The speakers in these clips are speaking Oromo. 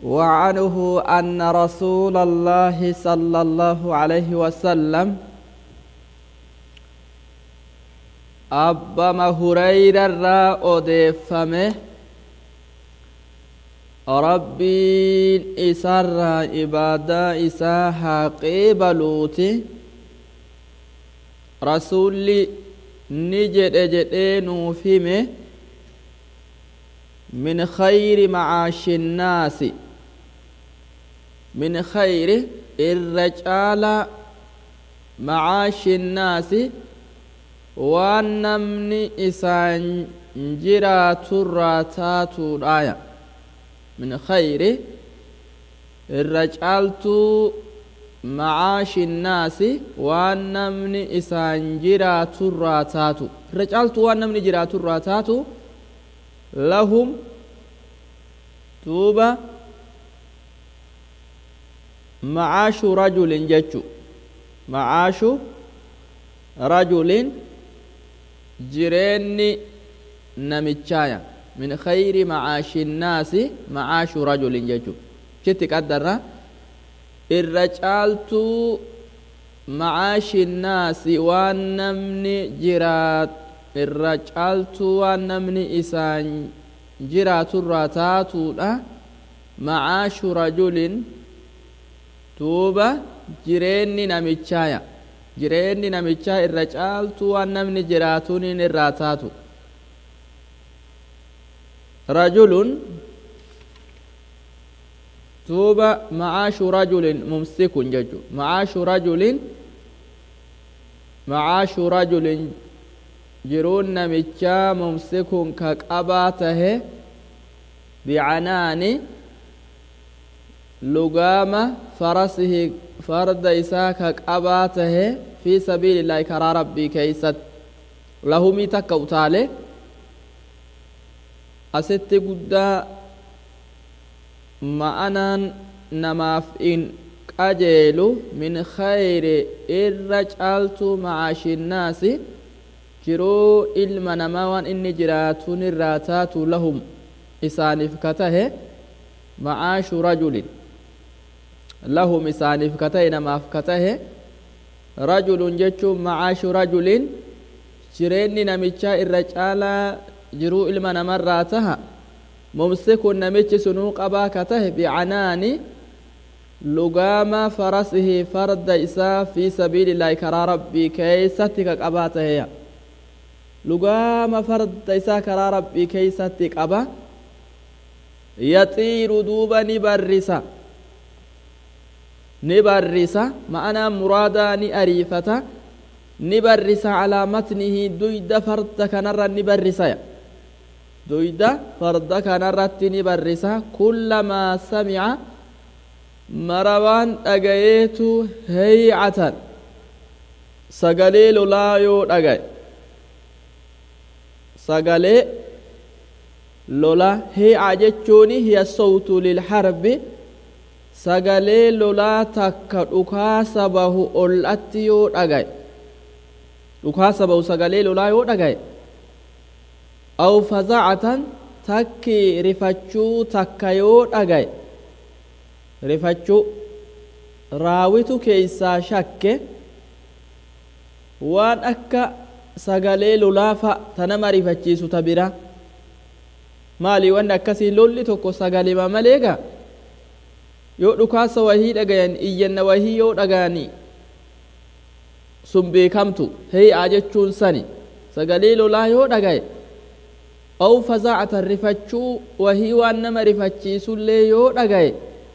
وعنه أن رسول الله صلى الله عليه وسلم أبا هريرة را أدفمه ربين إسر إبادة إساها قبلوتي رسولي نجد جدين فيمه من خير معاش الناس من خير الرجال معاش الناس والنمن إسان جرات الراتات الآية من خير الرجالت معاش الناس والنمن إسان جرات الراتات الرجالت والنمن جرات الراتات لهم توبة معاش رجل جتشو معاش رجل جرين نمتشايا من خير معاش الناس معاش رجل جتشو شت قدرنا الرجالت معاش الناش والنمن جرات irra caaltuu waan namni isaan jiraaturraa taatuudha macaashu rajulin tuuba jireenni namichaaya jireenni namichaa irra caaltuu waan namni jiraatuniin irraa taatu rajulun tuuba macaashu rajulin mumsikun jechu macaashu rajulin macaashu rajulin jiruun namichaa mumsikun ka qabaa tahe bicanaani lugaama farasihi farda isaa ka qabaa tahe fi sabiilillaahi karaa rabbii keeysat lahumii takka utaale asitti guddaa ma'anaan namaaf in qajeelu min khayri irra caaltu macaashinnaasi jiruu ilma namaa waan inni jiraatuun irraa taatu lahum isaaniif ka tahe macaashu rajulin lahum isaaniif ka tahe namaaf ka tahe rajulun jechuun macaashu rajulin jireenni namichaa irra caalaa jiruu ilma namarraa taha mumsikun namichi sunuu qabaa ka tahe bicanaani lugaama farasihi farda isaa fi sabiilillaahi karaa rabbii keeysatti ka qabaa taheya lugaama farda isaa karaa rabbii keeysatti qaba yaxiiru duuba ni barrisa ni barrisa ma'anaa muraadaa ni ariifata ni barrisa calaa matnihi duyda farda kanarra ni barrisaya duyda farda kanarratti ni barrisa kullamaa samica mara waan dhagayeetu heycatan sagalee lolaa yoo dhagaye sagalee lola heeca jechuun hiya sawtu lilharbi sagalee lolaa takka dhukaasa bahu ol'atti yoo dhagaye dhukaasa bahu sagalee lolaa yoo dhagaye aw fazacatan takki rifachuu takka yoo dhagaye rifachuu raawitu keeysaa shakke waan akka sagalee lolaafa ta nama rifachiisu ta bira maali wanni akkasii lolli tokko sagalema maleega yoo dhukaasa wahii dhagayan iyyanna wahii yoo dhagayani sun beekamtu hee'aa jechuun sani sagalee lolaa yoo dhagaye aw fazaacatan rifachuu wahii waan nama rifachiisullee yoo dhagaye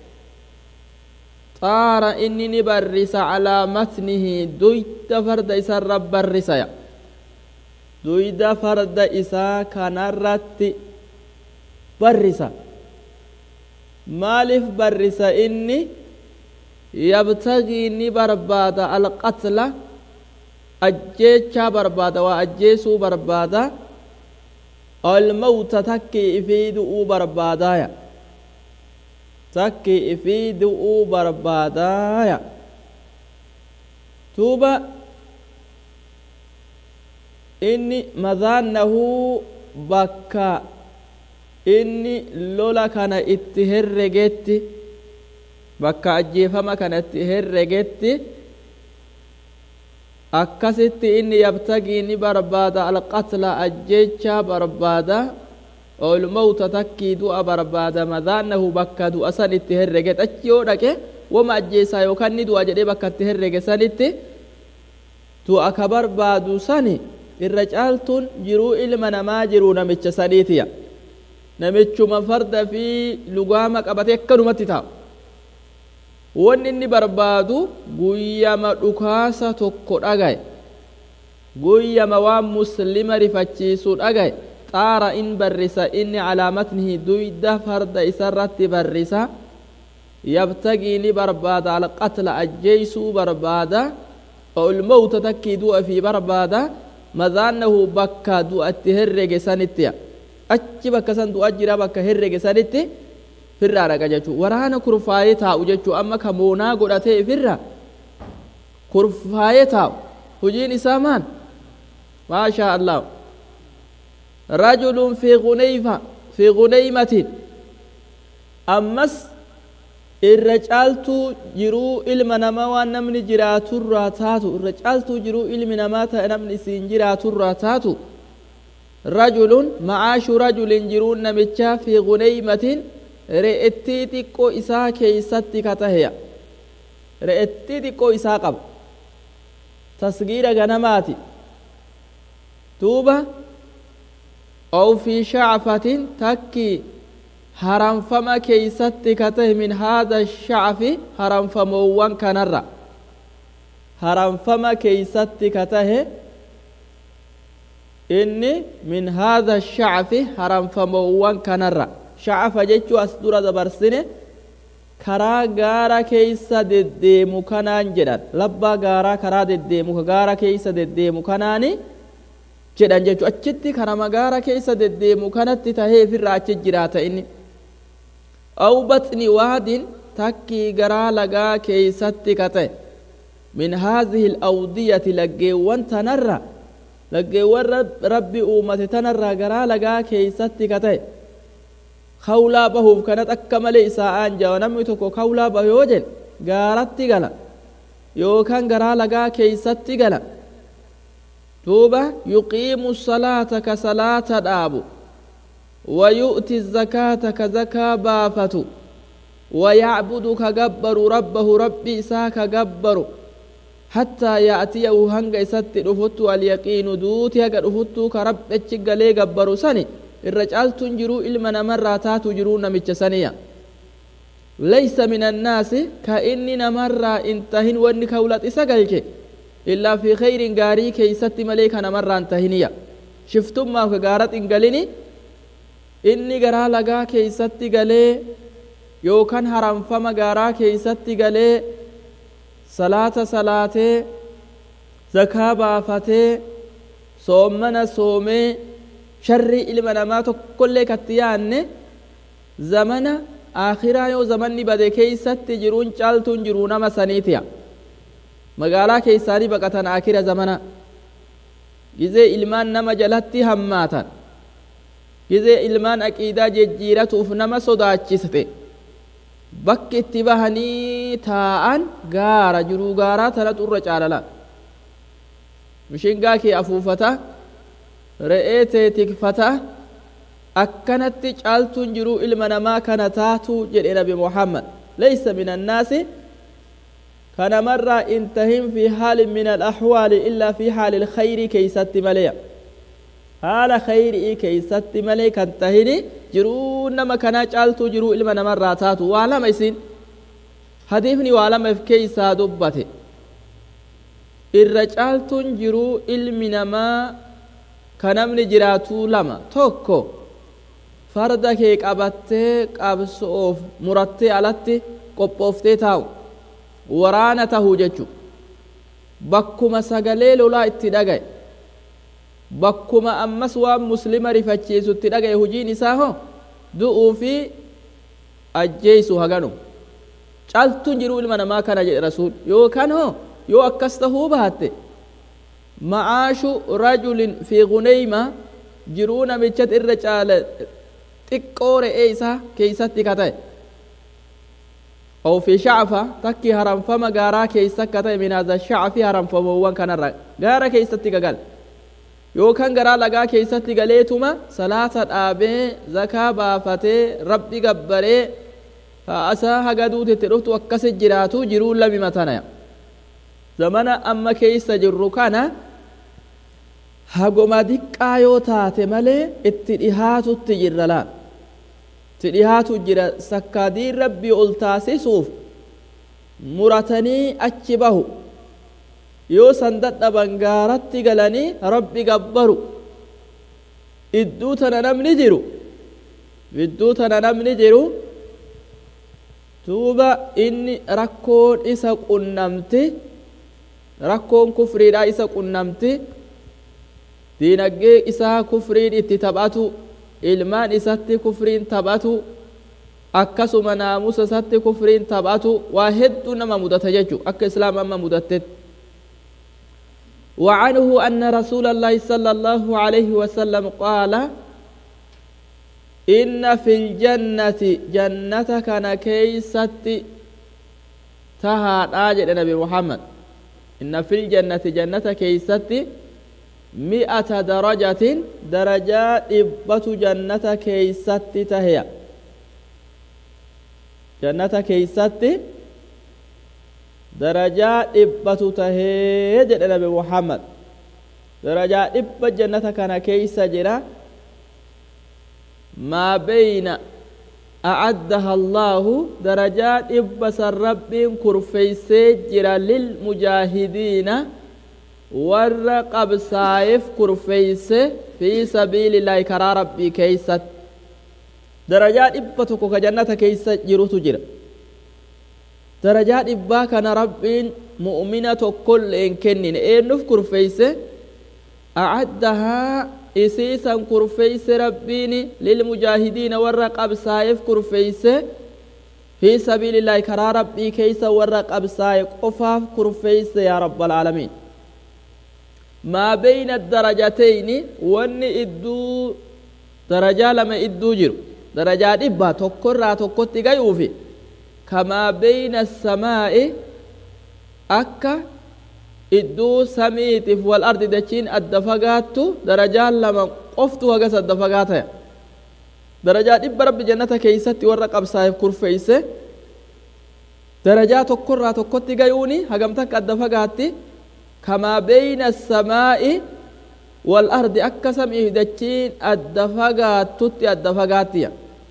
xaara inni ni barrisa calaa matnihi duyda farda isarra barrisaya duyda farda isaa kanarratti barrisa maaliif barrisa inni yabtagii ni barbaada alqatla ajjeechaa barbaada waa ajjeesuu barbaada almawta takkii ifii du'uu barbaadaaya takkii ifii du'uu barbaadaaya tuuba inni madaannahu bakka inni lola kana itti herregetti bakka ajjeefama kana itti herregetti akkasitti inni yabtagii ni barbaada alqatla ajjeechaa barbaada olmawta takkii du'a barbaada madaannahu bakka du'a san itti herrege achi yoo dhaqe wama ajjeesaa yookaan ni du'a jedhee bakka itti herrege sanitti du'a ka barbaadu sani irra caaltuun jiruu ilma namaa jiruu namicha saniitiya namichuma farda fi lugaama qabatee akkanumatti taa'u wanni inni barbaadu guyyama dhukaasa tokko dhagaye guyyama waan muslima rifachiisu dhagaye xaara in barrisa inni calaamatnihi duyda farda isarratti barrisa yabtagii ni barbaada alqatla ajjeeysuu barbaada olmawta takkii du'a fi barbaada madaannahu bakka du'a itti herrege sanittiya achi bakka san du'a jira bakka herrege sanitti firraa dhaqa jechuu waraana kurfaayee taa'u jechuu amma ka moonaa godhatee ifirra kurfaayee taa'u hojiin isaa maan maashaa allah rajulun fi guneyfa fi guneymatin ammas irra caaltuu jiruu ilma namaa waan namni jiraaturraa taatu irra caaltuu jiruu ilmi namaa ta'e namni isiin jiraaturraa taatu rajulun macaashu rajulin jiruun namichaa fi guneymatin re'ettii xiqqoo isaa keeysatti ka taheya re'ettii xiqqoo isaa qaba tasgiira ganamaati duuba aw fi shacfatin takki haramfama keeysatti ka tahe min haada shacfi haramfamoowwan kanarra haramfama keeysatti ka tahe inni min haada shacfi haramfamoowwan kanarra shacafa jechuu as dura dabarsine karaa gaara keeysa deddeemu kanaan jedhan labbaa gaaraa karaa deddeemu ka gaara keeysa deddeemu kanaani jedhan jechuu achitti kanama gaara keeysa deddeemu kanatti tahee ifirraa achi jiraata inni aw baxni waadin takkii garaa lagaa keeysatti ka ta'e min haadihi alawdiyati laggeewwan tanarra laggeewwan rabbi uumate tanarraa garaa lagaa keeysatti ka ta'e kawlaa bahuuf kanat akka malee isaa aanjawa namni tokko kawlaa bahu yoo jedhe gaaratti gala yookaan garaa lagaa keeysatti gala duuba yuqiimu salaata ka salaata dhaabu ويؤتي الزكاة كزكاة بافت ويعبد كجبر ربه ربي إسا كجبر حتى يأتيه هنگ إسات رفت اليقين دوتي هنگ رفت كرب اتشق لي جبر سني الرجال تنجرو إلما نمرة تاتو جرو نمتش سنيا ليس من الناس كإني نمرة انتهن وني كولات إساقلك إلا في خير غاري كيست مليك نمرة انتهنيا شفتم ما كغارت انقلني inni garaa lagaa keeysatti galee yookaan haramfama gaaraa keeysatti galee salaata salaatee zakaa baafatee soommana soomee sharrii ilma namaa tokkollee katti yaanne zamana aakhiraa yoo zamanni bade keeysatti jiruun caaltuun jiruu nama saniitiya magaalaa keeysaanii baqatan aakira zamana gizee ilmaan nama jalatti hammaatan gizee ilmaan aqiidaa jejjiiratuuf nama sodaachiste bakki itti bahanii taa'an gaara jiruu gaaraa tana xurra caalala mishingaa kee afuufata re'ee tee tikfata akkanatti caaltuun jiruu ilma namaa kana taatu jedhe nabi muhammad laysa min annaasi kanamarraa intahin fi haalin min alaxwaali illaa fi haali ilkhayrii keeysatti maleya haala khayrii keeysatti malee kan tahini jiruu nama kanaa caaltuu jiruu ilma namarraa taatu waa lama isin hadiifni waa lama if keeysaa dubbate irra caaltuun jiruu ilmi namaa ka namni jiraatuu lama tokko farda kee qabattee qabsoof murattee alatti qophooftee taa'u waraana tahuu jechu bakkuma sagalee lolaa itti dhagaye bakkuma ammas waan muslima rifachiisutti dhagaye hujiin isaa ho du'uu fi ajjeeysu haganu caaltuun jiruu ilma namaa kana jedhe rasuul yookaan ho yoo akkas tahuu baatte macaashu rajulin fi guneyma jiruu namichat irra caala xiqqoo re'ee isaa keeysatti ka ta'e أو في شعفة تكي هرم فما غارا كيسا كتا من هذا الشعف هرم فما وان كان الرق غارا كيسا تيغال يو كان غارا لغا كيسا تيغاليتما صلاة آبي زكاة بافتي ربي غبري فأسا هغدو تتروت وكس جراتو جرول لبي متانا زمن أما كيسا جرو كان هغما دقا يو تاتي ملي اتدهاتو تجرلان itti dhihaatu jira sakkaadiin rabbii ol taasisuuf muratanii achi bahu yoo san dadhaban gaaratti galanii rabbi gabbaru idduu tana namni jiru idduu tana namni jiru duuba inni rakkoon isa qunnamti rakkoon kufriidha isa qunnamti diinaggee isaa kufriin itti taphatu ilmaan isatti kufriin taphatu akkasuma naamusa isatti kufriin taphatu waa hedduu nama mudata jechu akka islaam amma mudattetti وعنه أن رسول الله صلى الله عليه وسلم قال إن في الجنة جنة كان كيست تها آجد نبي محمد إن في الجنة جنة كيست مئة درجة درجات إبت جنة كيست تهي جنة كيست درجات إبت تهي جد نبي محمد درجات إبت جنة كان كيس جرا ما بين أعدها الله درجات إبس الرب كرفيسي جرا للمجاهدين warra qabsaa'eef kurfeeyse fi sabiilillaahi karaa rabbii keeysat darajaa dhibba tokko ka jannata keeysa jirutu jira darajaa dhibbaa kana rabbiin mu'mina tokkollee hin kennine eenyuuf kurfeeyse acaddahaa isiisan kurfeeyse rabbiin lilmujaahidiina warra qabsaa'eef kurfeeyse fi sabiilillaahi karaa rabbii keeysa warra qabsaa'e qofaaf kurfeeyse yaa rabbalaalamiin maa beyna darajatayni wanni idduu darajaa lama idduu jiru darajaa dhibbaa tokkorraa tokkotti gayuufi kamaa beyna samaa'i akka idduu samiitiif wal ardi dachiin adda fagaattu darajaan lama qoftu hagas adda fagaataya darajaa dhibba rabbi jannata keeysatti warra qabsaa'eef kurfeeyse darajaa tokkorraa tokkotti gayuuni hagam takka adda fagaatti كما بين السماء والأرض أكسم إهدتين الدفقات تتي الدفقاتية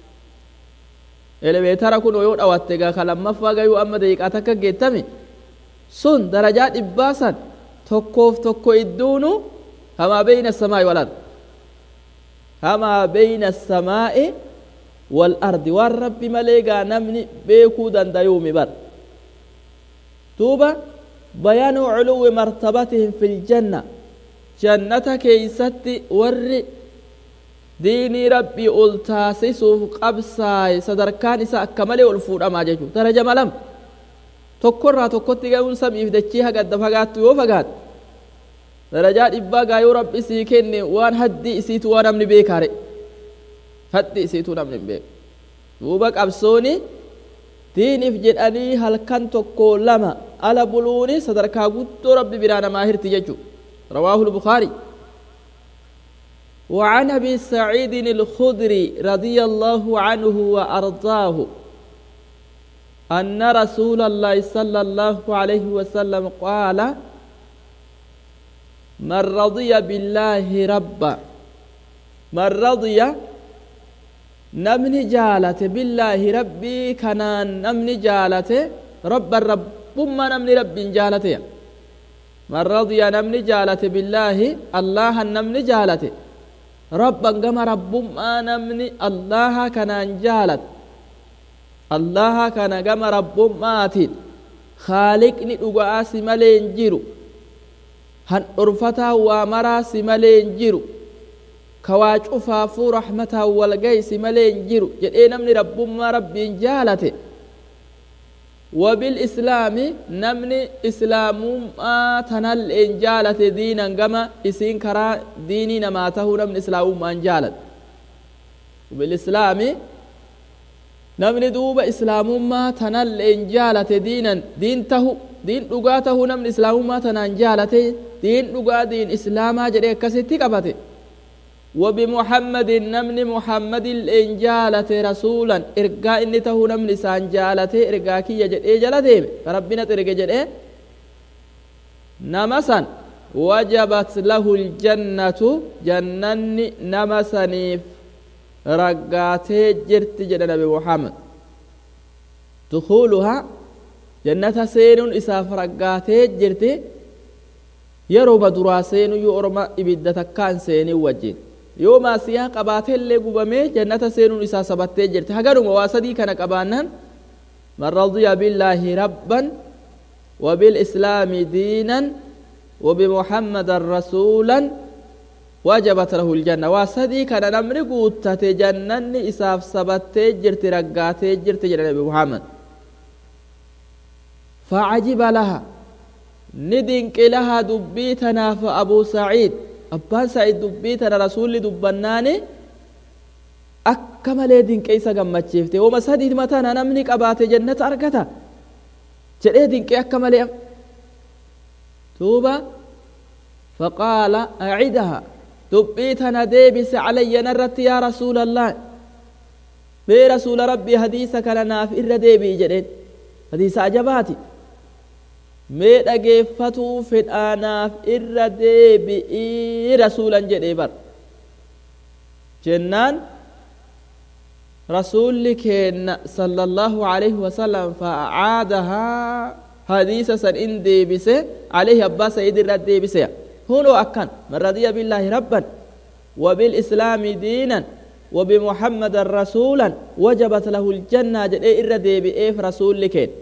إلي بيتارا كن ويون أواتيغا خلما فاقا يو أما ديك أتكا جيتامي سن درجات إباسا تكوف تكو إدونو كما بين السماء والأرض كما بين السماء والأرض والرب مليغا نمني بيكو دنديومي بر توبة بيان علو مرتبتهم في الجنة جنة كيست ور ديني ربي ألتاسسوف قبساي صدركان إسا أكمل ألفور أما جيشو درجة ملم tokkorraa tokkotti ga'uun samiif dachii hagadda fagaattu yoo fagaat darajaa dhibbaa gaayoo rabbi sii kenne waan haddi isiitu waa namni beekaare haddi isiitu namni hin beeku duuba qabsooni diiniif jedhanii halkan tokko lama ala buluuni sadarkaa guddoo rabbi biraa namaa hirti jechu rawaahu lbukaari وعن ابي سعيد الخدري رضي الله عنه وارضاه ان رسول الله صلى الله عليه وسلم قال من رضي بالله ربا من رضي نمني جالته بالله ربي كنان نمني جالته رب الرب ثم نمني رب جالته من رضي نمني جالته بالله الله نمني جالته ربا كما رب ما نمني الله كنان جالت الله كان كما رب ماتين خالقني دغاس ملين جيرو هن أرفتا وامرا سملين جيرو كوا cufaafuu rahmataa walgaysi malee hin jiru jedhee namni rabbummaa rabbiin jaalate wabil'islaami namni islaamummaa tanalleen jaalate diinan gama isiin karaa diinii namaa tahuu namni islaamummaan jaalate bilislaami namni duuba islaamummaa tanalleen jaalate diinan diin tahu diin dhugaa tahuu namni islaamummaa tanaan jaalate diin dhugaa diin islaamaa jedhe akkasitti qabate وبمحمد نمن محمد الإن جالت رسولا إرقاء إني تهو نمن سان جالت إرقاء كي يجد إيه جالت ربنا ترقى جد إيه نمسا وجبت له الجنة جنن نمسنيف رقاتي جرت جد نبي محمد دخولها جنة سين إساف رقاتي جرت yeroo baduraa seenu yoo orma ibidda takkaan seeni wajjin yoo maasiyaa qabaatee illee gubamee jannata seenuun isaa sabattee jirti haganuma waa sadii kana qabaannan man radiya billaahi rabban وبالإسلام دينا وبمحمد رسولا وجبت له الجنة واسدي كان نمر قوتة جنن إساف سبت جرت رقات جرت جنة محمد فعجب لها ندنك لها دبيتنا فأبو سعيد أبان سعيد دبيتنا رسول دبناني أكمل دنك إيسا قمتشيفتي وما سديد متانا نمني قبات جنة أركتا جريه دنك أكمل توبة فقال أعدها دبيتنا ديبس علي نرت يا رسول الله بي رسول ربي حديثك لنا في إر ديبي جرين حديث عجباتي mee dhageeffatuu fedhaanaaf irra deebi'ii rasuulan jedhee bar jennaan rasuulli keenna sallallahu alaihi wasallam fa'aadahaa hadiisa san in deebise alaihi abbaa sa'id irra deebise hunoo akkan man radiya billaahi rabban وبالإسلام دينا وبمحمد رسولا وجبت له الجنة جدي إر ديبي إيه رسول لكين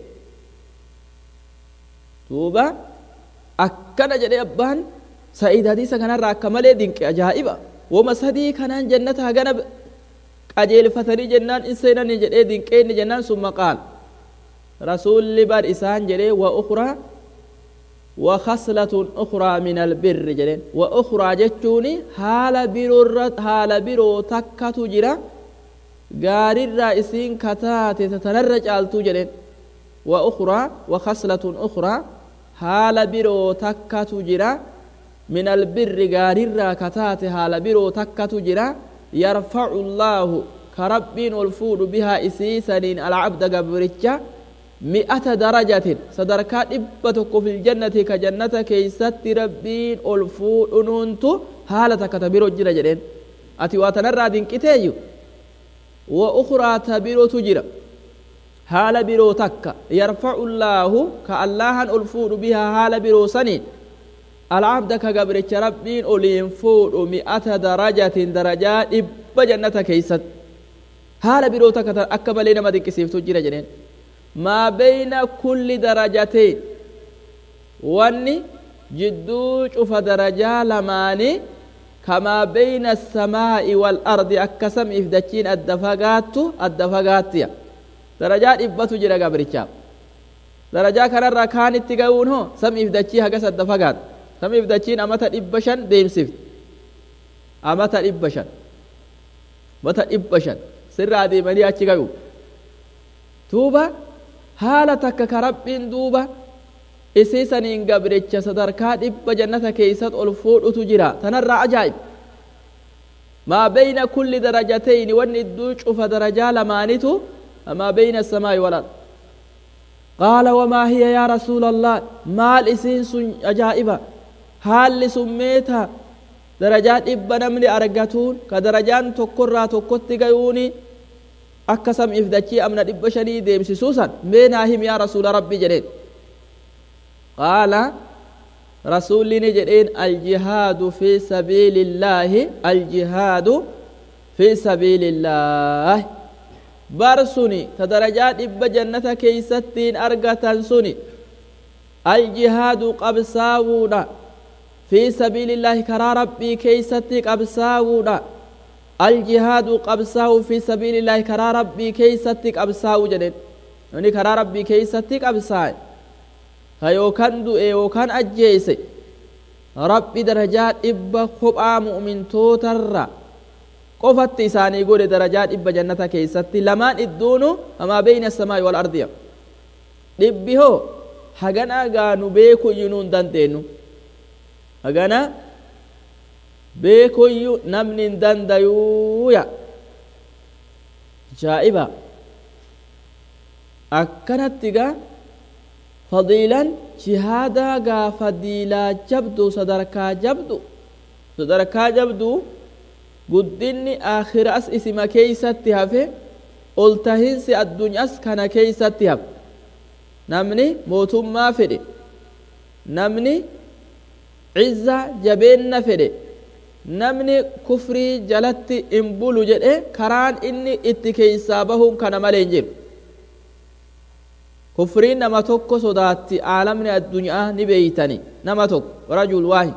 duuba akkana jedhe abbaan sa'iid hadiisa kanarraa akka malee dinqe ajaa'iba woma sadii kanaan jannata hagana qajeelfatanii jennaan in seenanii jedhee dinqee inni jennaan sun maqaal rasuulli bar isaan jedhee wa ukraa wa khaslatun ukraa min albirri jedheen wa ukraa jechuun haala biroorra haala biroo takkatu jira gaarirraa isiin kataate tanarra caaltuu jedheen wa ukraa wa khaslatun ukraa haala biroo takkatu jira min albirri gaarirraa kataate haala biroo takkatu jira yarfacu llaahu ka rabbiin ol fuudhu bihaa isiisaniin alcabda gabricha mi'ata darajatin sadarkaa dhibba tokko filjannati ka jannata keeysatti rabbiin ol fuudhunuuntu haala takka ta biroo jira jedheen ati waa tanarraa dinqiteeyyu wa ukraa ta birootu jira haala biroo takka yarfacu llaahu ka allahan ol fuudhu bihaa haala biroo saniin alcabda ka gabricha rabbiin oliin fuudhu mi'ata darajatin darajaa dhibba jannata keeysat haala biroo takka akka malee nama dinqisiiftu jira jedheen maa beyna kulli darajatein wanni jidduu cufa darajaa lamaanii kamaa beyna asamaa'i waalardi akka samiif dachiin adda fagaattu adda fagaattiya darajaa dhibbatu jira gabrichaaf darajaa kanarraa kaanitti ga'uun hoo samiif dachii hagas adda fagaatu samiif dachiin amata dhibba shan deemsifti amata dhibba shan mata dhibba shan sirraa deemanii achi ga'u duuba haala takka ka rabbiin duuba isii saniin gabricha sadarkaa dhibba jannata keeysat ol fuudhutu jira tanarraa ajaa'ib maa beyna kulli darajatayni wanni idduu cufa darajaa lamaanitu ما بين السماء والأرض قال وما هي يا رسول الله مال إسين سن أجائبة هل سميتها درجات إبنا من أرقاتون كدرجان تقرى تقت قيوني أكسم إفدتشي أمنا إب شديد يمسي سوسا بيناهم يا رسول ربي جرين قال رسول جرين الجهاد في سبيل الله الجهاد في سبيل الله bar suni ta darajaa dhibba jannata keeysattiin argatan suni aljihaadu qabsaawuudha fi sabiilillaahi karaa rabbii keeysatti qabsaawuudha aljihaadu qabsaawu fi sabiilillaahi karaa rabbii keeysatti qabsaawu jedhen namni karaa rabbii keeysatti qabsaa'e ka yookan du'e yookan ajjeese rabbi darajaa dhibba kophaa mu'mintootarra qofatti isaanii godhe darajaa dhibba jannata keessatti lamaan idduunu hamaa beeyna asamaa'i wal ardiya dhibbi hoo hagana gaanu beekuyyuu hin dandeenyu hagana beekuyyu namni hin dandayuuya jaa'iba akkanatti gaa fadiilan jihaadaa gaa fadiilaa jabdu sadarkaa jabdu sadarkaa jabdu guddinni akhiraas isima keeysatti hafe ol tahinsi addunyaas kana keeysatti hafe namni mootummaa fedhe namni cizza jabeenna fedhe namni kufrii jalatti in bulu jedhe karaan inni itti keeysaa bahuun kana malee hin jiru kufriin nama tokko sodaatti aalamni addunyaa ni beeytani nama tokko rajul waahid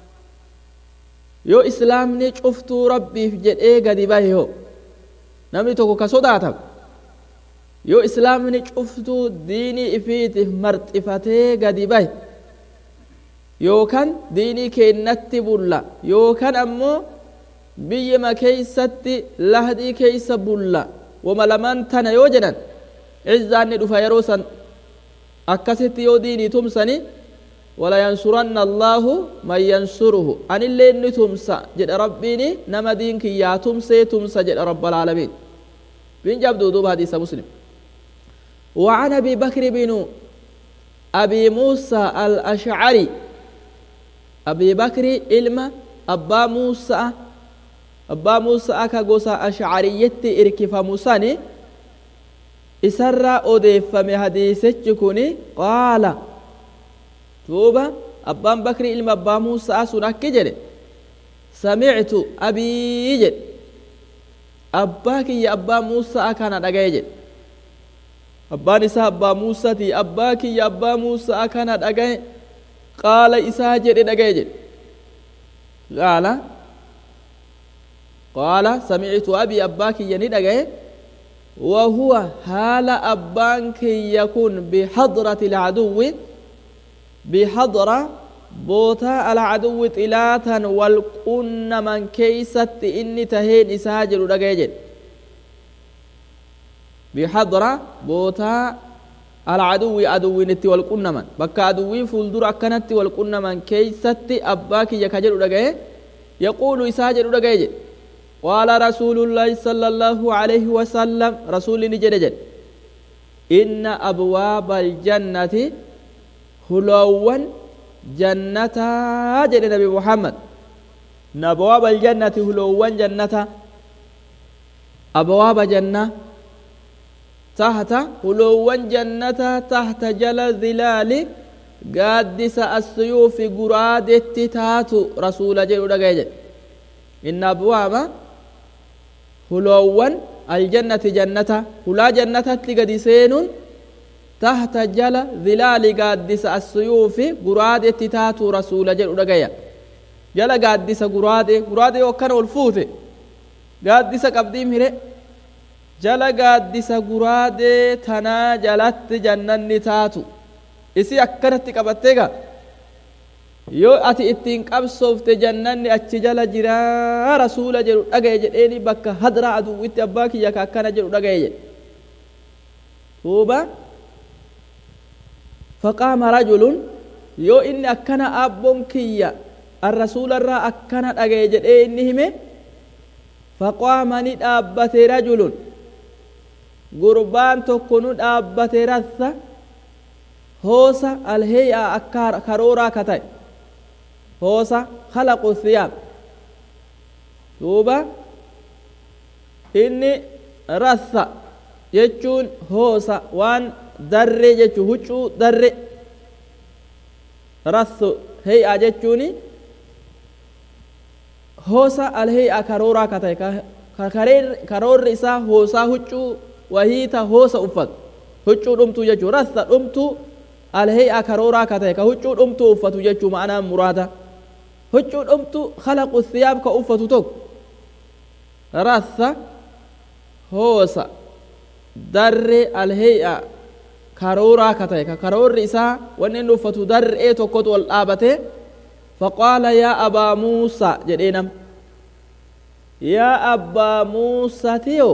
yoo islaamni cuftuu rabbiif jedhee gadi bahe ho namni tokko ka sodaatan yoo islaamni cuftuu diinii ifiitiif marxifatee gadi bahe yookan diinii keennatti bulla yookan ammoo biyyama keeysatti lahdii keeysa bulla wama lamaan tana yoo jedhan izzaanni dhufa yeroo san akkasitti yoo diinii tumsani walayansuranna allaahu man yansuruhu anillee ni tumsa jedhe rabbiini nama diin kiyyaa tumsee tumsa jedhe rabbalaalamiin bin jabduu duuba hadiisa muslim وعن ابي بكر بن ابي موسى الاشعري ابي بكر علم ابا موسى ابا موسى كغوسا اشعريت اركف موساني isarraa odeeffame hadiisichi kun qaala duuba abbaan bakri ilma abbaa muusaa sun akki jedhe samictu abii jedhe abbaa kiyya abbaa muusaa kana dhagaye jedhe abbaan isaa abbaa muusati abbaa kiyya abbaa muusaa kana dhagaye qaala isaa jedhe dhagaye jedhe qaala qaala samictu abii abbaa kiyya ni dhagaye وهو حال أبانك يكون بحضرة العدو بحضرة بوتا العدو تلاتا والقن من كيست إني تهين إساجر رقيجل بحضرة بوتا العدو عدو نتي والقن من بكا عدوي فولدر أكنت والقن من كيست أباك يكجر رقيجل يقول إساجر رقيجل قال رسول الله صلى الله عليه وسلم رسول نجد إن أبواب الجنة هلوا جنة جد نبي محمد إن أبواب الجنة هلوا جنة أبواب جنة تحت هلوا جنة تحت جل ظلال قادس السيوف قراد التتات رسول جل إن أبواب huloowwan aljannati jannata hulaa jannatatti gadi seenuun tahta jala zilaali gaaddisa assuyuufi guraadetti taatu rasuula jedhu dhagaya jala gaaddisa guraade guraade yoo akkana ol fuute gaaddisa qabdiim hire jala gaaddisa guraadee tanaa jalatti jannanni taatu isi akkanatti qabattee gaa yoo ati ittiin qabsoofte jannanni achi jala jiraa rasuula jedhu dhagaye jedheeni bakka hadra aduwwitti abbaa kiyya ka akkana jedhu dhagaye jedhe duuba faqaama rajulun yoo inni akkana abboon kiyya arrasuularraa akkana dhagaye jedhee inni hime faqaama ni dhaabbate rajulun gurbaan tokko nu dhaabbate rassa hoosa alheeyaa akka karooraa ka ta'e hoosa khalaqu thiyaab duuba inni rassa jechuun hoosa waan darre jechu huccuu darre rassu hey'a jechuuni hoosa alhey'a karooraa ka ta'e karoorri isaa hoosaa huccuu wahiita hoosa uffatu huccuu dhumtuu jechuu rassa dhumtuu alhey'a karooraa ka ta'e ka huccuu dhumtuu uffatu jechuu ma'anaan muraada huccuu dhumtuu khalaqu thiyaab ka uffatu tokko rassa hoosa darre alhey'a karooraa ka ta'e ka karoorri isaa wanni inni uffatu dar'ee tokkotu ol dhaabate faqaala yaa abaa muusaa jedhee nam yaa abbaa muusatiyo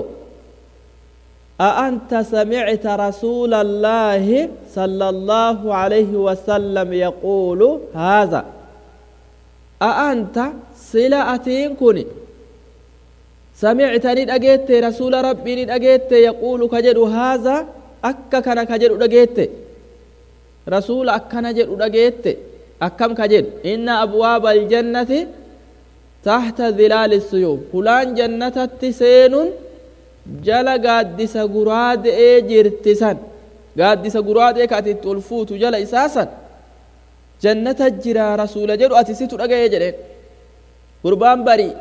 أأنت سمعت رسول الله صلى الله عليه وسلم يقول هذا أأنت سلأتين كني سمعتني أجيت رسول ربي أجيت يقول كجد هذا أكا كان كجد أجيت رسول أكا نجد أجيت أكم كجد إن أبواب الجنة تحت ظلال السيوف فلان جنة تسين jala gaaddisa guraade'ee jirti san gaaddisa guraadee ka ati itti ol fuutu jala isaa san jannata jira rasuula jedhu ati situ dhaga'ee jedheen gurbaan barii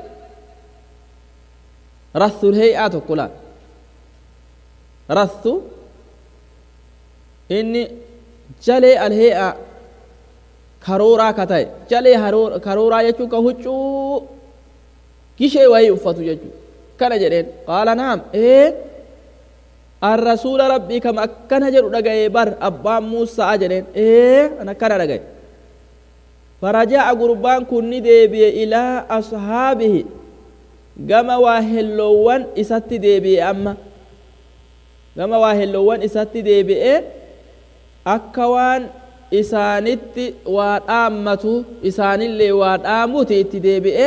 rathul heey'aa tokko laal rathu inni jalee alhee'aa karooraa ka ta'e jalee karooraa jechuun ka huccuu gishee wayii uffatu jechuudha akkana jedheen qaala naam ee arrasuula rabbii kam akkana jedhu dhagaye bar abbaan muusaa jedheen ee an akkana dhagaye faraja'a gurbaan kun ni deebi'e ilaa ashaabihi gama waa helloowwan isatti deebi'e amma gama waa helloowwan isatti deebi'e akka waan isaanitti waa dhaammatu isaanillee waa dhaamuti itti deebi'e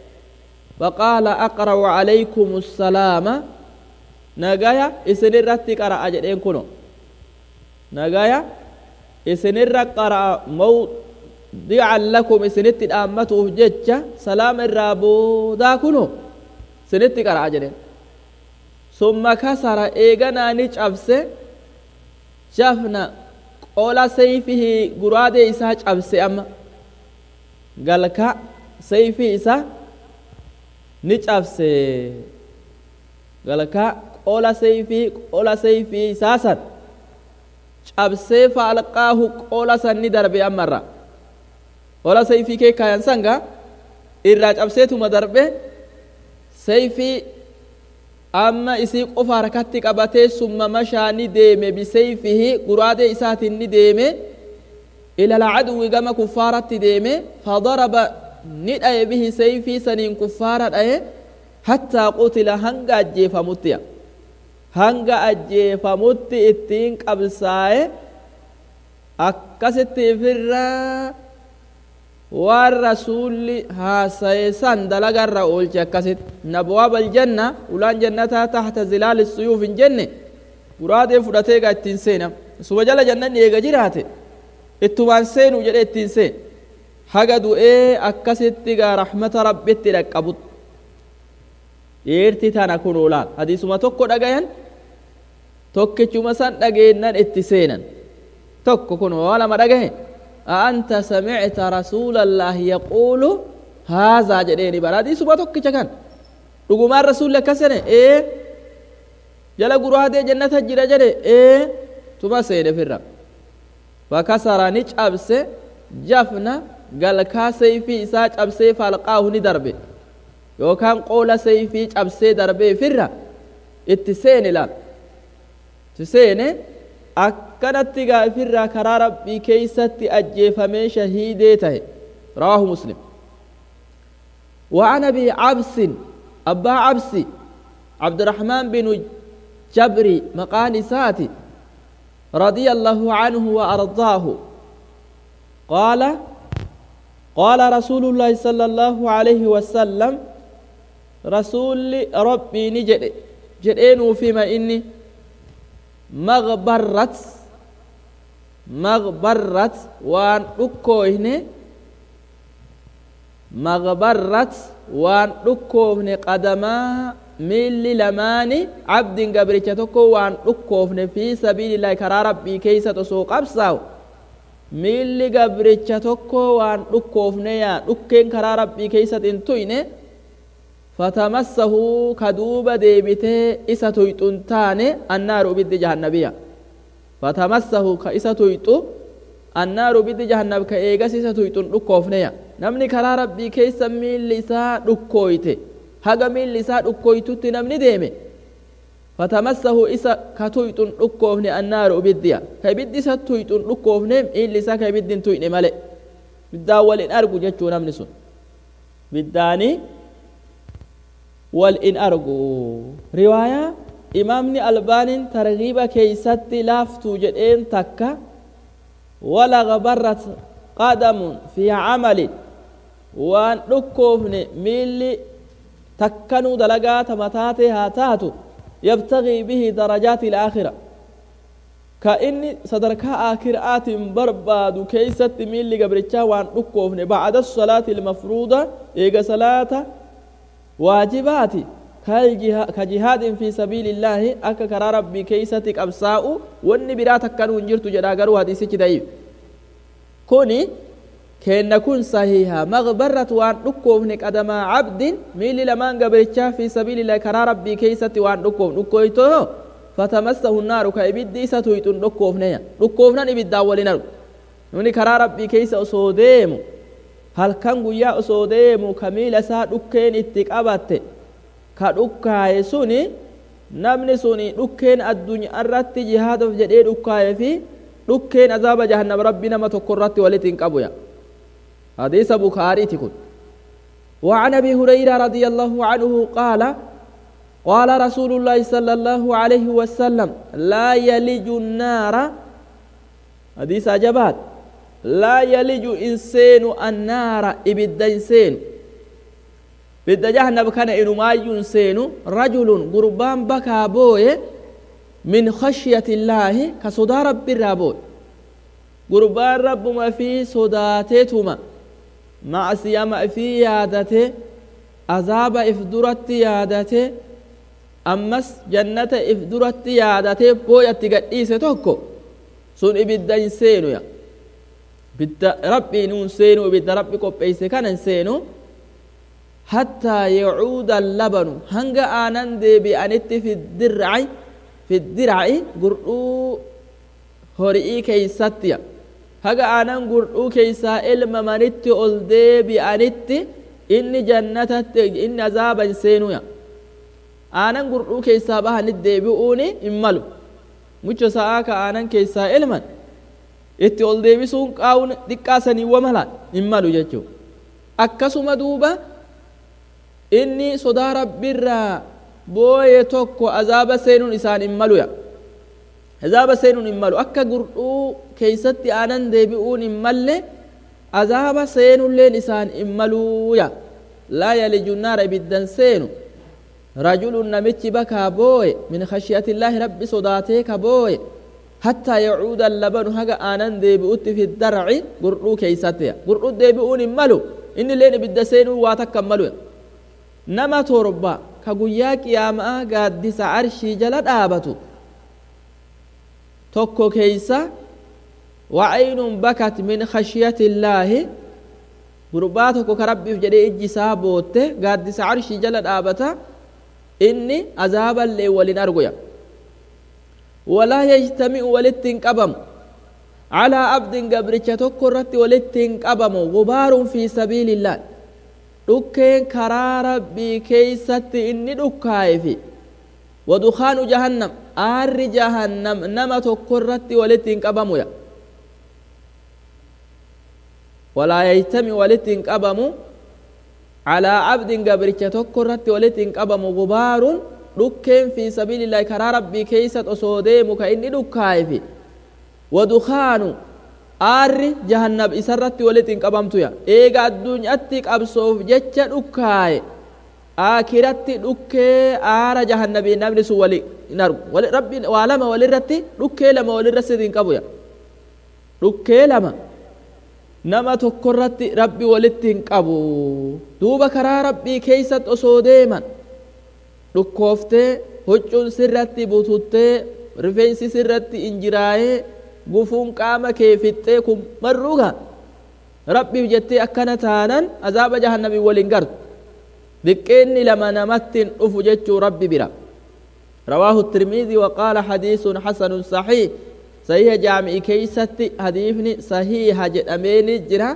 فقال أقرأ عليكم السلام نجايا إسنرت قرأ جدين كنو نجايا إسنر قرأ موضعا لكم إسنت الأمة ججة سلام الرابو دا كنو سنت قرأ جدين ثم كسر إيغانا نيش أبسي شافنا قول سيفه قراد إساج أبسي أما قال كا سيفي إساج ni cabse galka qola sayfii qola sayfii isaasan cabsee faalqaahu qola san ni darbe ammarra qola sayfii kee kaayan sanga irraa cabseetuma darbe sayfii amma isii qofa harkatti qabatee summa mashaa ni deeme bisayfihi guraadee isaatiin ni deeme ila alcaduwi gama kuffaaratti deeme fadaraba ni dhaye bihi sayfii saniin kuffaara dhaye hattaa qutila hanga ajjeefamuttiya hanga ajjeefamutti ittiin qabsaaye akkasitti ifirraa waan rasuulli haasaye san dalagarra oolche akkasit nabwaab aljanna ulaan jannataa tahta zilaali suyuuf hin jenne guraadee fudhatee gaa ittiin seena suba jala jannanni eega jiraate ittumaan seenuu jedhe ittiin seen haga du'ee akkasitti gaa rahmata rabbitti dhaqqabut dhiirti tana kun olaal hadiisuma tokko dhagayan tokkichuma san dhageennan itti seenan tokko kun waa lama dhagahe أأنت سمعت رسول الله يقول هذا جديني برا دي سبا توكي كان رغما الرسول لك سنة إيه جلا قروها دي جنة جرى جرى إيه تما سيدة في الرب فكسر نج أبس جفنا قال كا سيفي إساج أبسي فالقاه ندربي يوكان قول سيفي أبسي دربي في الرب اتسيني لا تسيني akkanatti gaafirraa karaa rabbii keeysatti ajjeefamee shahiidee tahe rawaahu muslim وعن ابي عبس ابا عبس عبد الرحمن بن جبري مقال ساتي رضي الله عنه وارضاه قال قال رسول الله صلى الله عليه وسلم رسول ربي نجد جدين فيما اني مغبرت مغبرت وان دكوهن مغبرت وان دكوهن قدما ميل لماني عبد قبرتش تكو وان دكوهن في سبيل الله كرا ربي كيسة تسوق أبساو ميل قبرتش تكو وان دكوهن يا دكين كرا ربي كيسة انتوينه فتمسه كدوب ديبته إسا تويتون تاني النار بد جهنبية فتمسه كإسا تويتو النار بد جهنب كإيغس إسا تويتون ركوفنيا نمني كرا ربي كيسا ميل لسا ركويته هغا ميل لسا ركويتو نمني ديمي فتمسه إسا كتويتون ركوفني النار بديا كيبد إسا تويتون ركوفني إن لسا كيبد تويتني ملئ بداول إن أرقو جتشو نمني سن بداني wal in argu riwaayaa imaamni albaaniin targiiba keeysatti laaftuu jedheen takka walaga barrat qadamun fi camalin waan dhukkoofne miilli takkanuu dalagaa tamataate haa taatu yabtagii bihi darajaati ilaakhira ka inni sadarkaa aakhiraatiin barbaadu keeysatti miilli gabrichaa waan dhukkoofne bacda salaati ilmafruuda eega salaata waajibaati ka jihaadin fi sabiili illaahi akka karaa rabbii keeysatti qabsaa'u wanni biraa takkanuu hin jirtu jedha garuu hadiisichi da'iif kuni keenna kun sahiha magbarrat waan dhukkoofne qadamaa cabdin miilli lamaan gabrichaa fi sabiilillahi karaa rabbii keeysatti waan dhukkoofne dhukkoytoo fatamassahu naaru ka ibiddi isa tuyxun dhukkoofneya dhukkoofnan ibiddaan walin argu namni karaa rabbii keeysa osoo deemu halkan guyyaa osoo deemu ka miila isaa dhukkeen itti qabatte ka dhukkaaye suni namni suni dhukkeen addunyaa irratti jihaadaaf jedhee dhukkaaye fi dhukkeen azaaba jahannam rabbi nama tokko irratti walitti hin qabuya حديث بخاري تكون وعن ابي هريره رضي الله عنه قال قال رسول الله صلى الله عليه وسلم لا يلج النار حديث عجبات لا يلج انسان النار ابد انسان بد جهنم كان انو ما ينسين رجل قربان بكى بوي من خشية الله كصدى رب الرابوي قربان رب ما في صداتتما macsiyama ifii yaadate azaaba if duratti yaadate ammas jannata if duratti yaadate booyatti gadhiise tokko sun ibidda hin seenuya ibidda rabbiin hin seenu ibidda rabbi qopheeyse kana hin seenu hattaa yacuuda labanu hanga aanan deebi'anitti fiddirci fiddirci gurdhuu hori'ii keeysattiya haga aanan gurdhuu keeysaa ilmamanitti ol deebi'anitti inni jannatatti inni azaaba hin seenuya aanan gurdhuu keeysaa bahanit deebi'uuni hin malu mucha sa'aa ka aanan keeysaa ilman itti ol deebisuun qaawun xiqqaasaniiwwa mala hin malu jechuu akkasuma duuba inni sodaa rabbiirraa booye tokko azaaba seenuun isaan hin maluya azaaba seenuun hin malu akka gurdhuu keeysatti aanan deebi'uun hin malle azaaba seenulleen isaan hin maluuya laa yaliju naara ibiddan seenu rajulun namichi bakaa booye min khashiyatillaahi rabbi sodaatee ka booye hattaa yacuuda labanu haga aanan deebi'utti fi darci gurdhuu keeysattiya gurdhuu deebi'uun hin malu inni leen ibidda seenuun waa takka hin maluya nama torba ka guyyaa qiyaamaa gaaddisa arshii jala dhaabatu tokko keeysa wacaynun bakat min khashyati illaahi gurbaa tokko ka rabbiif jedhee ijji isaa bootte gaaddisa arshii jala dhaabata inni azaaballee walin arguya walaa yajtami'u walitti hin qabamu calaa abdin gabricha tokko irratti walitti hin qabamu gubaarun fi sabiilillah dhukkeen karaa rabbii keeysatti inni dhukkaayefi wadukaanu jahannam aarri jahannam nama tokko irratti walitti hin qabamuya walaa yajtami walitti hin qabamu calaa abdin gabricha tokko irratti walitti hin qabamu gubaarun dhukkeen fi sabiilillaahi karaa rabbii keeysat osoo deemu ka inni dhukkaayefi wadukaanu aarri jahannab isarratti walitti hin qabamtuya eega addunyaatti qabsoof jecha dhukkaaye aakiratti dhukkee aara jahannabii namni sun wali hin argu rabbi waa lama walirratti dhukkee lama walirra sidi hin qabuya dhukkee lama nama tokkorratti rabbi walitti hin qabu duuba karaa rabbii keeysatti osoo deeman dhukkooftee huccuun sirratti bututtee rifeensi sirratti injiraayee gufuun qaama kee fixxee kun marruuga rabbiif jettee akkana taanan azaaba jahannabii waliin gartu xiqqeenni lama namatti hin dhufu jechuu rabbi bira رواه الترمذي وقال حديث حسن صحيح صحيح جامع كيست حديثني صحيح جدامين جرا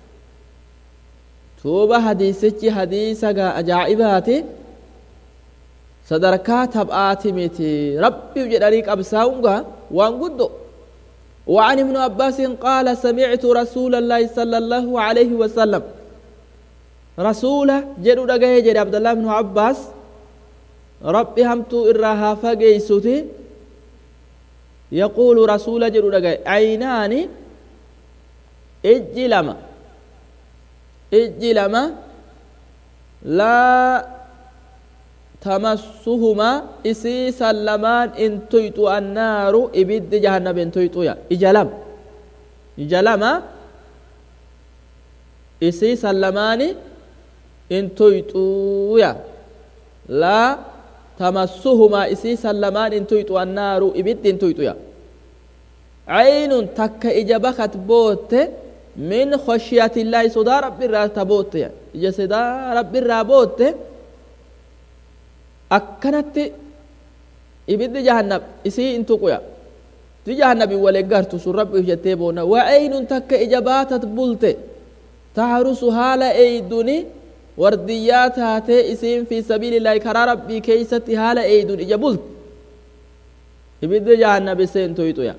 توبة حديثك حديثك أجائباتي sadarkaa tab'aati miti rabbi jedhanii qabsaa'uunga waan guddo وعن ابن عباس قال سمعت رسول الله صلى الله عليه وسلم رسول جدو دغه جد عبد الله بن عباس rabbi hamtuu irraa haa fageeysuti yaquulu rasuula jedhu dhagaye aynaani ijji lama ijji lama laa tamassuhumaa isii san lamaan in tuyxu annaaru ibiddi jahannama in tuyxuya ija lama ija lama isii san lamaani in tuyxuya laa tamassuhumaa isii san lamaan in tuyxu annaaru ibiddi in tuyxuya caynun takka ija bakat bootte min khashiyatillaahi sodaa rabbiirraa ta bootte ija sodaa rabbiirraa bootte akkanatti ibiddi jahannab isii in tuquya ti jahannabi wal eeggartu sun rabbiif jettee boonna wacaynun takka ija baatat bulte tahrusu haala eeyduni wardiyyaa taatee isiin fi sabiilillaahi karaa rabbii keeysatti haala eeydun ija bulte ibiddi jahannab iseen tuyxuya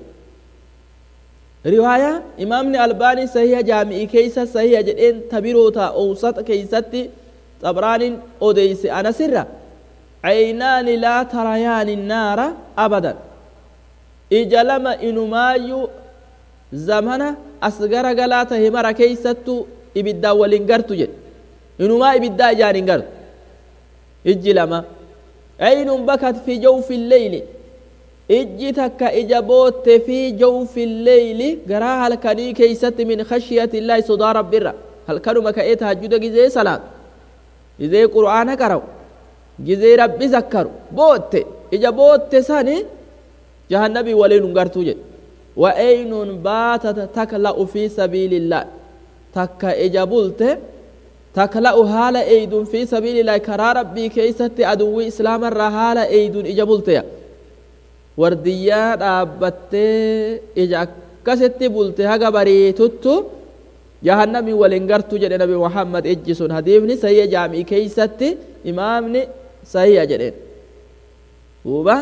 riwaayaa imaamni albaanii sahiha jaami'ii keeysa sahiha jedheen tabiroota owsata keeysatti xabraanin odeyse anasirra caynaani laa tarayaani naara abadan ija lama inumaayyuu zamana as gara galaa tahe mara keeysattu ibiddaan walin gartu jedhe inumaa ibiddaa ijaan hin gartu ijji lama aynun bakat fi jawfi lleyli ijji takka ija bootte fi jawfi lleyli garaa halkanii keeysatti min khashiyati illaahi sodaa rabbirra halkanuma ka'ee tahajjuda gizee salaatu gizee qur'aana qara'u gizee rabbi zakkaru bootte ija bootte sani jahannabii waliin hin gartuu jedhe wa aynun baatata takla'u fi sabiilillah takka ija bulte takla'u haala eeydun fi sabiilillaahi karaa rabbii keeysatti aduwwii islaamarraa haala eeydun ija bulteya wardiyyaa dhaabbattee ija akkasitti bulte haga bariituttu jahannamii waliin gartuu jedhe nabi muhammad ijji sun hadiifni sayya jaamii keeysatti imaamni sahiha jedheen duuba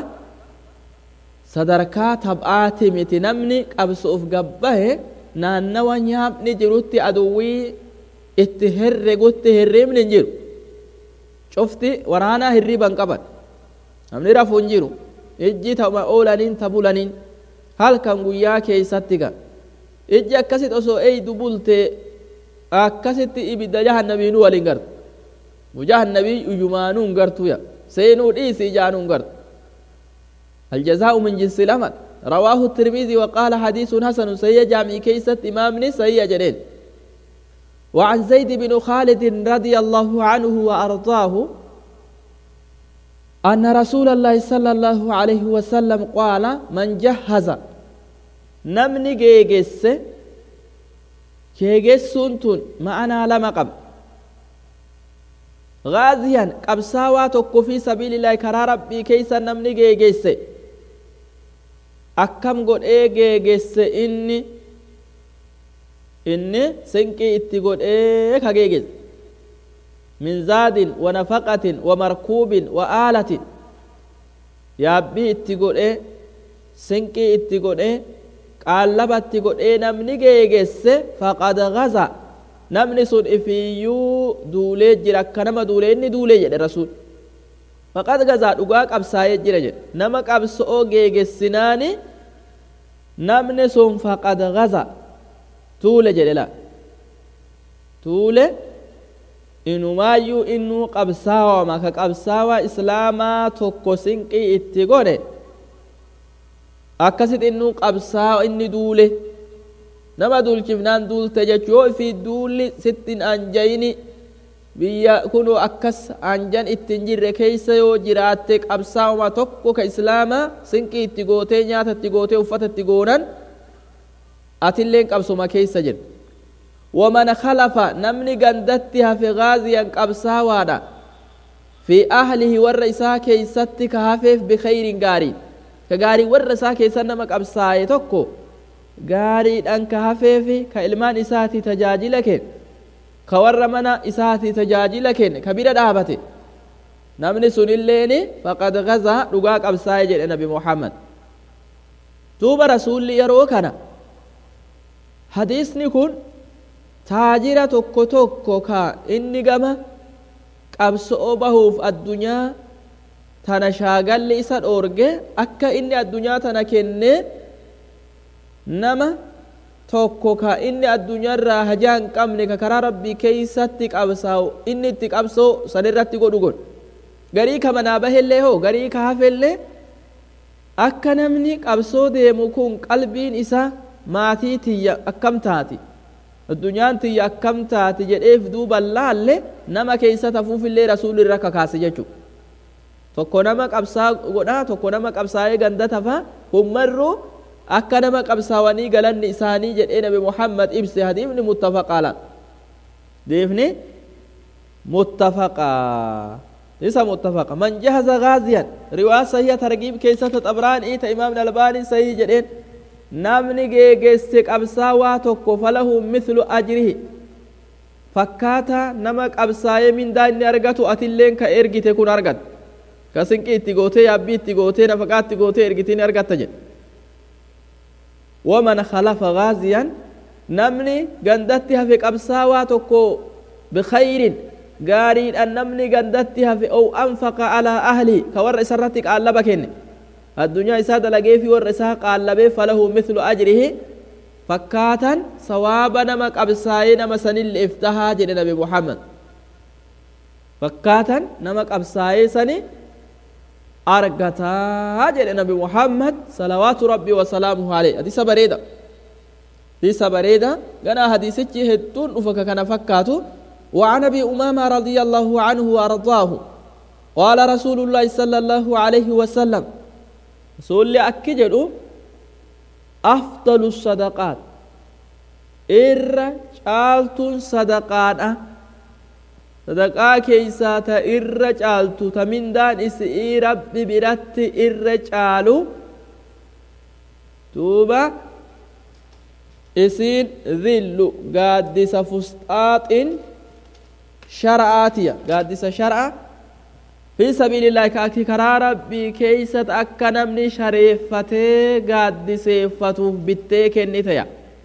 sadarkaa tab'aati miti namni qabsuuf gabbahe naannawa nyaapni jirutti aduwwii itti herregutti hirribni hin jiru cufti waraanaa hirriban qaban namni rafu hin jiru ijji tama oolaniin ta bulaniin halkan guyyaa keeysatti ga ijji akkasit osoo eeydu bulte akkasitti ibidda jahannabiinu waliin gartu mujahannabii uyumaanuu hin gartuya seenuu dhiisi ijaanuu hin gartu الجزاء من جنس العمل رواه الترمذي وقال حديث حسن سيء جامع كيست إمامني سيء جنين وعن زيد بن خالد رضي الله عنه وأرضاه أن رسول الله صلى الله عليه وسلم قال من جهز نمني جيجس جيجس سنتون معنا لما قبل غازيا قبساوا توكو في سبيل الله كرا ربي كيسا نمني جيجس akkam godhee geegesse inni inni sinqii itti godhee ka geegesse min zaadin wa nafaqatin wa markuubin wa aalatin yaabbii itti godhee sinqii itti godhee qaallaba itti godhee namni geegesse faqad gaza namni sun ifiyyuu duulee jira akka nama duulee inni duulee jedhe rasuul faqad gazaa dhugaa qabsaa'ee jira jedhe nama qabso'oo geegessinaani namni sun faqad gaza tuule jedhe la tuule inumaayyuu innuu qabsaawama ka qabsaawaa islaamaa tokko sinqii itti godhe akkasit innuu qabsaawa inni duule nama duulchifnaan duulte jechuu yoo ifii duulli sittin anjayini biyya kunu akkas anjan ittin jirre keeysa yoo jiraatte qabsaa'uma tokko ka islaamaa sinqii itti gootee nyaata itti gootee uffata itti goonan atilleen qabsuma keeysa jedhe waman khalafa namni gandatti hafe gaaziyan qabsaawaadha fi ahlihi warra isaa keeysatti ka hafeef bikayrin gaarii ka gaarii warra isaa keessa nama qabsaaye tokko gaariidhan ka hafeefi ka ilmaan isaati tajaajila kenne ka warra mana isaati tajaajila kenne ka bira dhaabate namni sunilleeni faqad gazaa dhugaa qabsaaye jedhe nabi muhammad duuba rasuulli yeroo kana hadiisni kun taajira tokko tokko ka inni gama qabso'oo bahuuf addunyaa tana shaagalli isa dhoorge akka inni addunyaa tana kennee nama tokko ka inni addunyaarraa hajaa hin qabne ka karaa rabbii keeysatti qabsaa'u inni itti qabsoo sanirratti godhu godhu garii ka manaa bahellee hoo garii ka hafellee akka namni qabsoo deemu kun qalbiin isaa maatii tiyya akkam taati addunyaan tiyya akkam taati jedheef duuba laalle nama keessa tafuufillee rasuulli irra kakaase jechuudha tokko nama qabsaa godhaa tokko nama qabsaa'ee ganda tafaa hummarruu akka nama qabsaawanii galanni isaanii jedhee nabi muhammad ibse hadiifni muttafaqaala deefni muttafaqaa isa muttafaqa man jahaza gaaziyan riwaa sahiha targiib keessatti xabraanii ta imaamni albaanii sahii jedheen namni geegesse qabsaawaa tokko falahu mithlu ajrihi fakkaata nama qabsaa'ee mindaa inni argatu atilleen ka ergite kun argatta ka sinqii itti gootee yaabbii itti gootee nafaqaa itti gootee ergite ni argatta jedhe waman khalafa gaaziyan namni gandatti hafe qabsaawaa tokko bikayrin gaariidhaan namni gandatti hafe ow anfaqa alaa ahli ka warra isarratti qaallaba kenne addunyaa isaa dalagee fi warra isaa qaallabee falahu mithlu ajrihi fakkaatan sawaaba nama qabsaa'ee nama sanille iftahaa jedhe nabi muhammad fakkaatan nama qabsaa'ee sani argataa jedhe nabi muhammad salawaatu rabbii wasalaamuhu aleyh hadisa bareeda hadisa bareeda ganaa hadisichi hedduun dhufa ka kana fakkaatu وعن ابي امامه رضي الله عنه وارضاه قال رسول الله صلى الله عليه وسلم رسول اكجد افضل الصدقات إر شالت صدقات صدقاء كيسات إر شالت تمندان إسئي ربي برت إر شالو توبا إسين ذل قادس فسطاط shara'aatiya gaaddisa shara'a fi sabiilillaahi kaakti karaa rabbii keeysat akka namni shareeffatee gaaddiseeffatuuf bittee kennitaya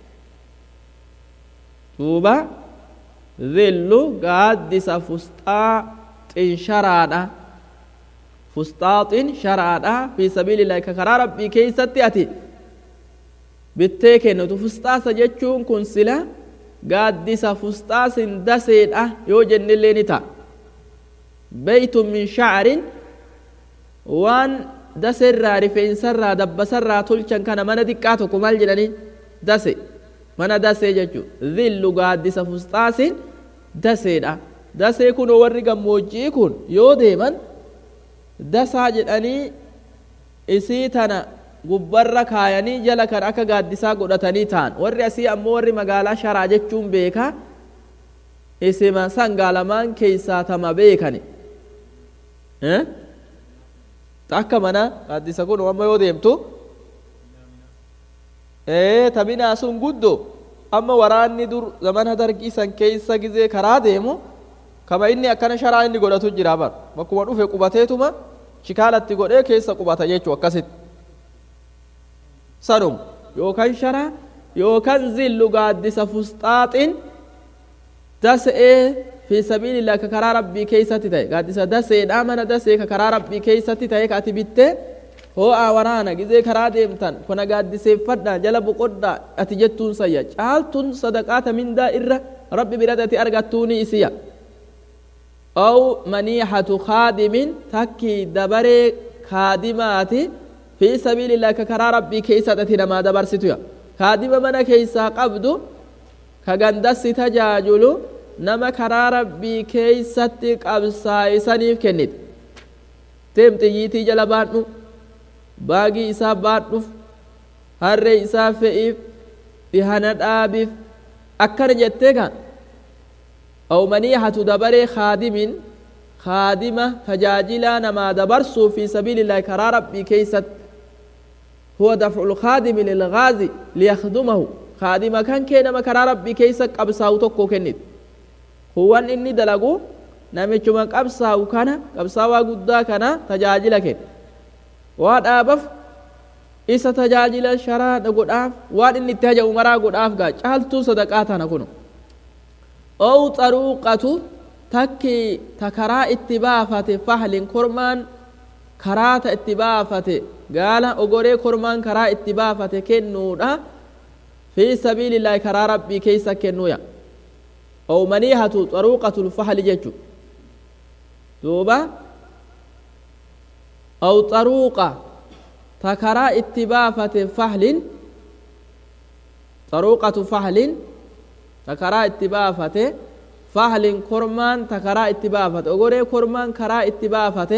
duuba zillu gaaddisa fusxaaxin sharaadha fusxaaxin sharaadha fi sabiilillaahi ka karaa rabbii keeysatti ati bittee kennitu fusxaasa jechuun kun sila gaaddisa fusxaasin daseedha yoo jennillee ni ta'a beytun min shacrin waan daseirraa rifeensarraa dabbasarraa tolchan kana mana xiqqaa tokko maal jedhanii dase mana dasee jechuu zillu gaaddisa fusxaasin daseedha dasee kun warri gammoojjii kun yoo deeman dasaa jedhanii isii tana gubbarra kaayanii jala kan akka gaaddisaa godhatanii ta'an warri asii ammoo warri magaalaa sharaa jechuun beeka isima sangaalamaan keeysaa tama beekani akka mana gaaddisa kun amma yoo deemtu taminaa sun guddo amma waraanni dur zamana dargii san keeysa gizee karaa deemu kama inni akkana sharaa inni godhatu jira bar bakkuma dhufe qubateetuma shikaalatti godhee keessa qubata jechuu akkasitti sanum yookaan shara yookaan zillu gaaddisa fusxaaxin dasee fi sabiilillah ka karaa rabbii keeysatti ta'e gaaddisa daseedha mana dasee ka karaa rabbii keeysatti ta'e ka ati bittee hoo'aa waraana gizee karaa deemtan kuna gaaddiseeffadha jala boqodha ati jettuun sayya caaltun sadaqaata mindaa irra rabbi biratti ati argattuuni isiya aw maniixatu kaadimin takki dabaree kaadimaati fi sabiilillah ka karaa rabbii keeysatti namaa dabarsituya kaadima mana keeysaa qabdu ka gandassi tajaajulu nama karaa rabbii keeysatti qabsaa'isaniif kennite teem xiyyiitii jala baadhu baagii isaa baadhuuf harree isaa fe'iif dhihana dhaabiif akkana jettee kan aw maniihatu dabaree kaadimin kaadima tajaajilaa namaa dabarsuu fi sabiilillaahi karaa rabbii keeysatti هو دفع الخادم للغازي ليخدمه خادم كان كي نما كرا ربي كيسا قبساو توكو كنت هو ان اني دلقو نمچuma qabsaa'u kana qabsaawaa guddaa kana tajaajila kenna waan dhaabaaf isa tajaajila sharaa godhaaf waan inni itti hajamu maraa godhaaf gaa caaltuu sadaqaa tana kunu ow xaruuqatu takki ta karaa itti baafate fahlin kormaan karaa ta itti baafate gaala ogoree kormaan karaa itti baafate kennuudha fi sabiilillaahi karaa rabbii keeysa kennuuya ow maniihatu xaruuqatul fahli jechu duuba aw xaruuqa ta karaa itti baafate fahlin xaruuqatu fahlin ta karaa itti baafate fahlin kormaan ta karaa itti baafate ogoree kormaan karaa itti baafate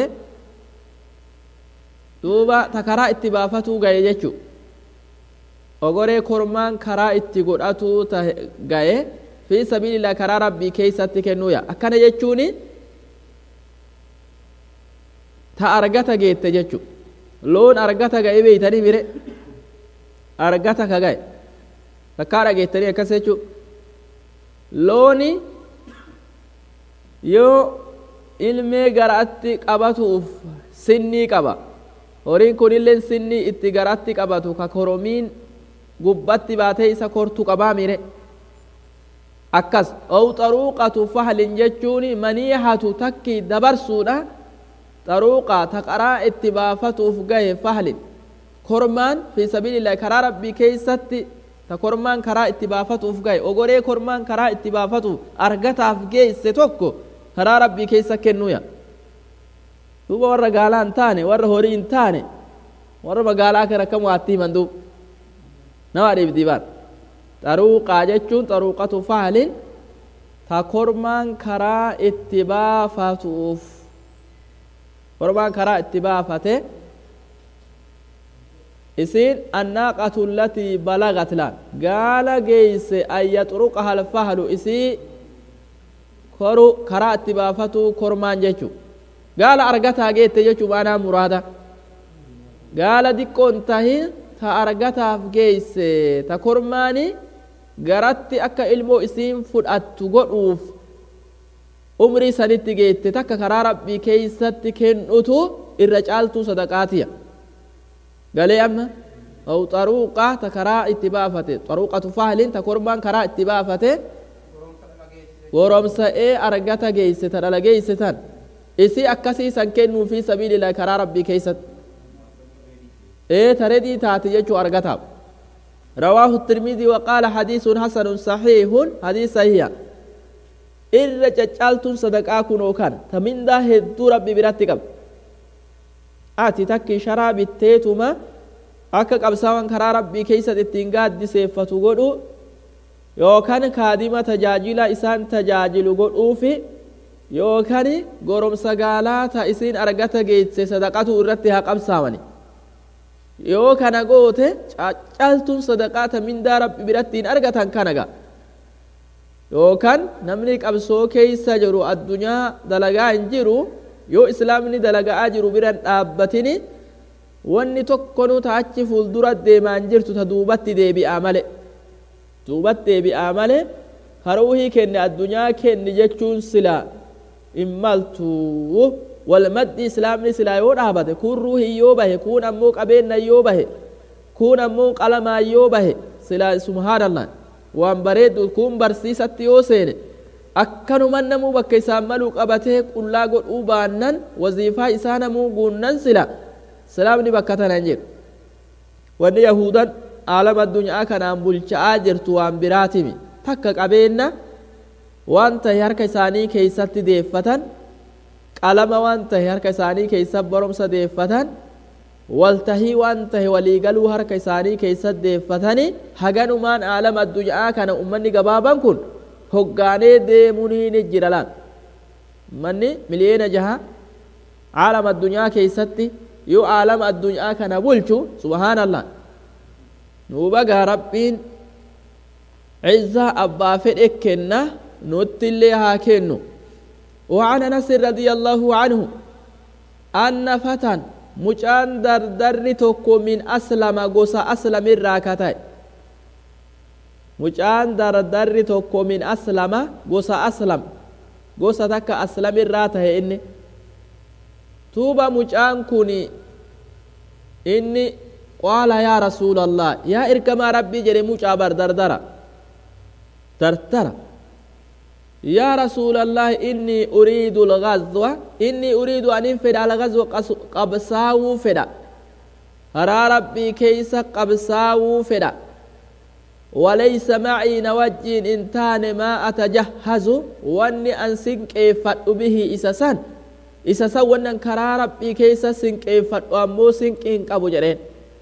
duuba ta karaa itti baafatuu gaye jechu ogoree kormaan karaa itti godhatuu ta gaye fi sabiilillah karaa rabbii keeysatti kennuuya akkana jechuuni ta argata geette jechu loon argata ga'e beeytanii mire argata ka ga'e takkaa dhageettanii akkas jechu looni yoo ilmee garaatti qabatuuf sinnii qaba horiin kunillee sinnii itti garatti qabatu ka koromiin gubbatti baatee isa kortu qabaa mire akkas ow xaruuqatu fahlin jechuun maniihatu takki dabarsuudha xaruuqa ta karaa itti baafatuuf gahe fahlin kormaan fi sabiilillahi karaa rabbii keeysatti ta kormaan karaa itti baafatuuf gahe ogoree kormaan karaa itti baafatuuf argataaf geesse tokko karaa rabbii keessa kennuuya duuba warra gaalaa hin taane warra horii hin taane warra magaalaa kan akka waatti himan duub nama dhiibdi baan xaruuqaa jechuun xaruuqatu fahlin ta kormaan karaa itti baafatuuf kormaan karaa itti baafate isiin annaaqatu allatii balagat laan gaala geeyse an yaxruqaha alfahlu isii koru karaa itti baafatuu kormaan jechu gaala argataa geette jechuu maanaa muraada gaala diqqoon tahi ta argataaf geeyse ta kormaani garatti akka ilmoo isiin fudhattu godhuuf umrii sanitti geette takka karaa rabbii keeysatti kennutu irra caaltuu sadaqaatiya galee amma aw xaruuqa ta karaa itti baafate xaruuqatu fahlin ta kormaan karaa itti baafate goromsa'ee argata geeyse ta dhala geeyse tan isi akkasii san kennuu fi sabiilillah karaa rabbii keeysatti ee taredii taate jechuu argataaf رواه الترمذي وقال حديث حسن صحيح حديث صحيح irra caccaaltuun sadaqaa kunoo kan ta mindaa hedduu rabbi biratti qaba ati takki sharaa bitteetuma akka qabsaawan karaa rabbii keeysat ittiin gaaddiseeffatu godhu yookan kaadima tajaajila isaan tajaajilu godhuufi yookan goromsa gaalaa ta isiin argata geeyse sadaqatu irratti haa qabsaawani yoo kana goote caccaaltuun sadaqaa ta mindaa rabbi biratti hin argatan kanaga yookaan namni qabsoo keeysa jiru addunyaa dalagaa hin jiru yoo islaamni dalagaa jiru biran dhaabbatini wanni tokkonu ta achi fuuldura deemaa hin jirtu ta duubatti deebi'aa male duubatti deebi'aa male karuuhii kenne addunyaa kenni jechuun sila hin maltu walmaddi islaamni silaa yoo dhaabate kun ruuhii yoo bahe kun ammoo qabeenna yoo bahe kun ammoo qalamaa yoo bahe silaa subhaanallah waan bareeddu kun barsiisatti yoo seene akkanuman namuu bakka isaan maluu qabatee qullaa godhuu baannan waziifaa isaa namuu guunnan sila islaamni bakka tana hin jiru wanni yahudan aalama addunyaa kanaan bulcha'aa jirtu waan biraatimi takka qabeenna waan tahe harka isaanii keeysatti deeffatan qalama waan tahe harka isaanii keeysa baromsa deeffatan waltahii waan tahe waliigaluu harka isaanii keeysat deeffatani haganumaan aalama addunyaa kana ummanni gabaaban kun hoggaanee deemuniini jira laan ummanni miliyeena jaha aalama addunyaa keeysatti yoo aalama addunyaa kana bulchu subhaanallah nuubagaa rabbiin عزة أبا فدك كنا نوتي ها كنو وعن أنس رضي الله عنه أن فتى مجان دردر توكو من أسلم غوسا أسلم الراكتاي مجان دردر توكو من أسلم غوسا أسلم غوسا تكا أسلم الراته إني توبا مجان كوني إني قال يا رسول الله يا إركما ربي جري مجابر دردرة دردرة يا رسول الله إني أريد الغزو إني أريد أن انفد على غزو قبساو فدا هرا ربي كيس قبساو فدا وليس معي نوجين انتان ما أتجهز واني أن سنكيفت به إسسان إسسان وانن كرا ربي كيس سنكيفت وامو سنكين قبو جرين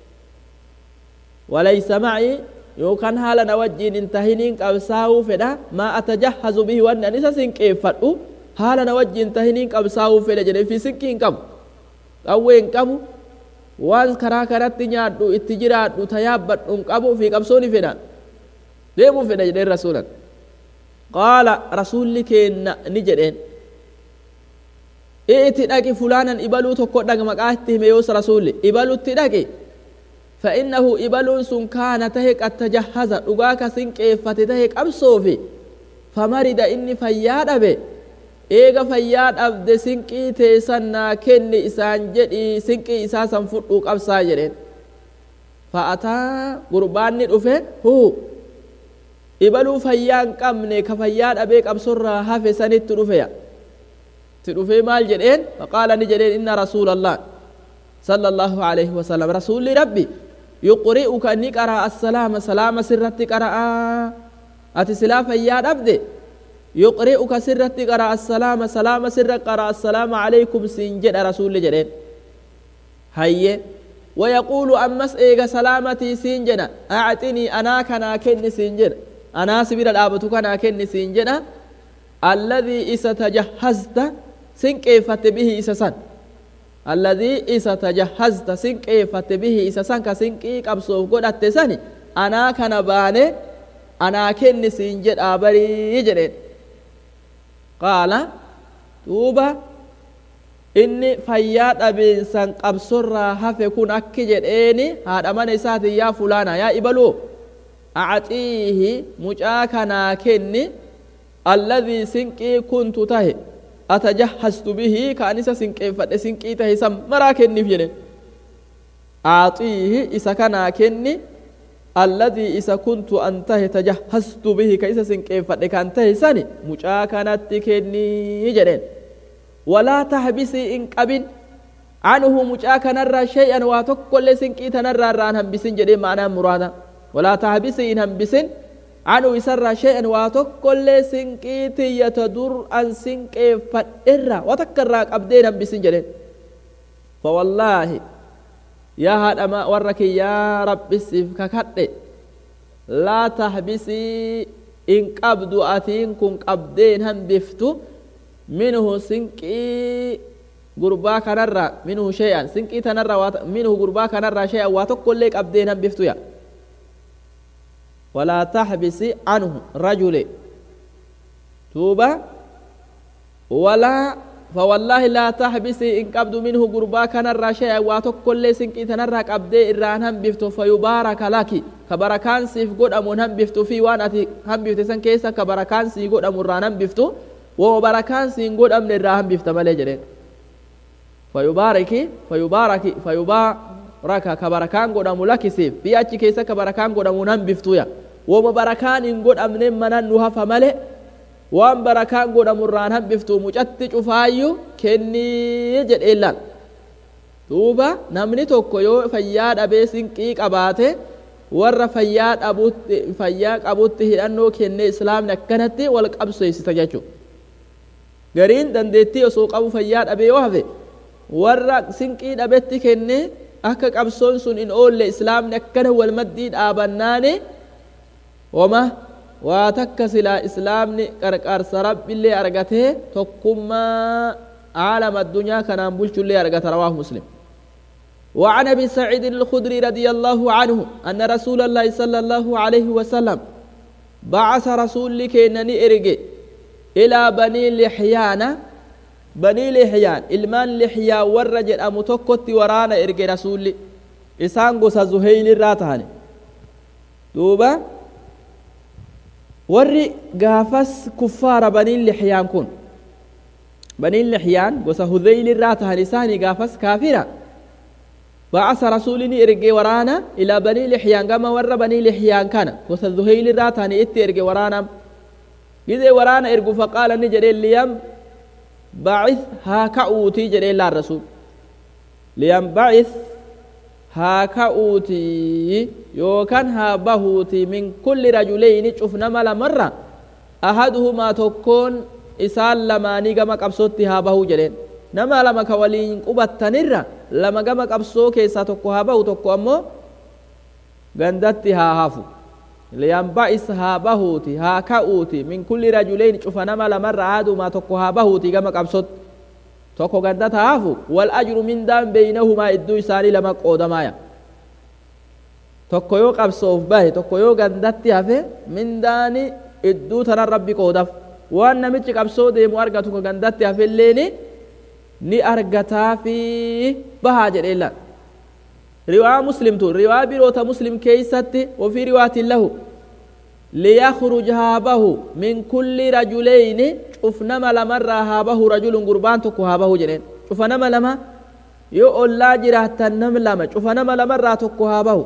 وليس معي yookaan haala na wajjiin hin tahiniin qabsaa'uu fedha maa atajahazu bihi wanni an isa sinqeeffadhu haala na wajjiin tahiniin qabsaa'uu fedha jedhe fi sinqii hin qabu qawwee hin qabu waan karaa karatti nyaadhu itti jiraadhu tayaabbadhu hin qabu fi qabsooni fedha deemuu fedha jedheen rasuulan qaala rasuulli keenna ni jedheen i'ti dhaqi fulaanan ibaluu tokko dhaga maqaa itti hime yoos rasuulli ibalutti dhaqi فإنه إبلون سن كان تهك التجهز دغاك سنقيفت تهك أبصوفي فمرد إني فياد أبي إيغا فياد أبد سنقي تيسنا كن إسان جدي سنقي إساسا فتوك أبسا جرين فأتا قربان ندفه هو إبلو فيان قمني كفياد أبيك أبصر هافي سنت تدفه تدفه مال جرين فقال نجرين إن رسول الله صلى الله عليه وسلم رسول ربي يقرئك أني قرأ السلام سلام سرت قرأ أتي سلا فياد أبدي يقرئك سرت قرأ السلام سلام سر قرأ السلام عليكم سنجد رسول جرين هيا ويقول أمس إيغا سلامتي سنجنا أعطني أنا كنا كني سنجد أنا سبيل الآبتو كنا كني سنجد الذي إذا تجهزت سنكيفت به إسسان الذي إذا تجهزت سنكيفت به إسسان كسنكي قبصوف قد أتساني أنا كان باني أنا كني سنجد آبري جرين قال توبا inni fayyaa dhabiinsan qabsorraa hafe kun akki jedheeni haadha mana isaati yaa fulaana yaa ibaluu acaxiihi mucaa kanaa kenni alladhii sinqii kuntu tahe atajahhastu bihi kaan isa sinqeeffadhe sinqii tahe san maraa kenniif jedhe aaxiihi isa kanaa kenni alladhii isa kuntu an tahe tajahhastu bihi ka isa sinqeeffadhe kan tahe sani mucaa kanatti kennii jedheen walaa tahbisii in qabin عنه مجاك نرى شيئا واتقل سنكيت نرى ران همبسين جدي معنى مرادا ولا تهبسي إن همبسين عنه يسرى شيئا واتقل سنكيت يتدر أن سنك فإرى وتكرى أبدين همبسين جدي فوالله يا هذا ما ورك يا رب السيف ككت لا تهبسي إن قبض أثين كن قبدين همبفتو منه سنكي gurbaa kanarra minhu shay'an sinqii tanarra minhu gurbaa kanarra shay'an waa tokkollee qabdeen hambiftuya walaa taxbisi anhu rajule tuuba walaa فوالله لا تحبسي إن قبض منه قربا كان الرشاء واتوكل لي سنكي تنرى قبدي إران هم بفتو فيبارك لك كبركان سيف قد أمون هم بفتو في وانتي هم بفتو سن كيسا كبركان سي قد أمون ران هم بفتو وبركان سي قد أمن الران هم بفتو مالي جرين فيبارك فيبارك فيبارك كبركان قدام لك سيف في أتي كيسا كبركان قدام نم بفتويا وما بركان إن قد أمن من نوها فملئ وان بركان قدام الران هم بفتو مجت شفايو كني جد إلان توبا نمني توكو يو فياد أبي سنكيك أباته warra fayyaa dhabuutti fayyaa qabutti hidhannoo kennee islaamni akkanatti wal qabsiisita jechuudha. Gariin dandeettii osoo qabu fayyaa dhabee yoo hafe warra sinqii dhabetti kenne akka qabsoon sun in oolle islaamni akkana wal maddii dhaabannaani wama waa takka silaa islaamni qarqarsa rabbillee argatee tokkummaa عالم الدنيا كان بلش اللي أرقت رواه مسلم وعن ابي سعيد الخدري رضي الله عنه أن رسول الله صلى الله عليه وسلم بعث رسول لكينني إرقي إلى بني لحيان banii lixyaan ilmaan lixyaa warra jedhamu tokkotti waraana erge rasuulli isaan gosa zuheylirraa tahani duuba warri gaafas kuffaara baniin lixyaan kun baniin lixyaan gosa hudeylirraa tahan isaanii gaafas kaafira بعث رسولني إرجع ورانا إلى بني لحيان كما ور بني لحيان كان وسذهيل راتاني إتي إرجع ورانا gizee waraana ergu faqaala ni jedheen liyam bacith haa ka'uutii jedheen laan rasuul liyam bacith haa ka'uutii yookaan haa bahuutii min kulli rajuleyni cufnama lamarra ahaduhumaa tokkoon isaan lamaanii gama qabsootti haa bahuu jedheen nama lama ka waliin qubattanirra lama gama qabsoo keessaa tokko haa bahu tokko ammoo gandatti haa hafu liyanba'is haa bahuuti haa ka'uuti min kulli rajuleyn cufa nama lamarra ahaduhumaa tokko haa bahuuti gama qabsootti tokko gandata haa hafu wal ajru mindaan beynahumaa idduu isaanii lama qoodamaaya tokko yoo qabsoof bahe tokko yoo gandatti hafe mindaani idduu tanan rabbi qoodaf waan namichi qabsoo deemu argatu ka gandatti hafelleeni ni argataafi bahaa jedheellan riwaa muslimtu riwaa biroota muslim keeysatti wafii riwaatin lahu liyakhruj haa bahu min kulli rajuleyni cufnama lamarraa haa bahu rajulun gurbaan tokko haa bahu jedheen cufa nama lama yoo ollaa jiraattan nam lama cufa nama lamarraa tokko haa bahu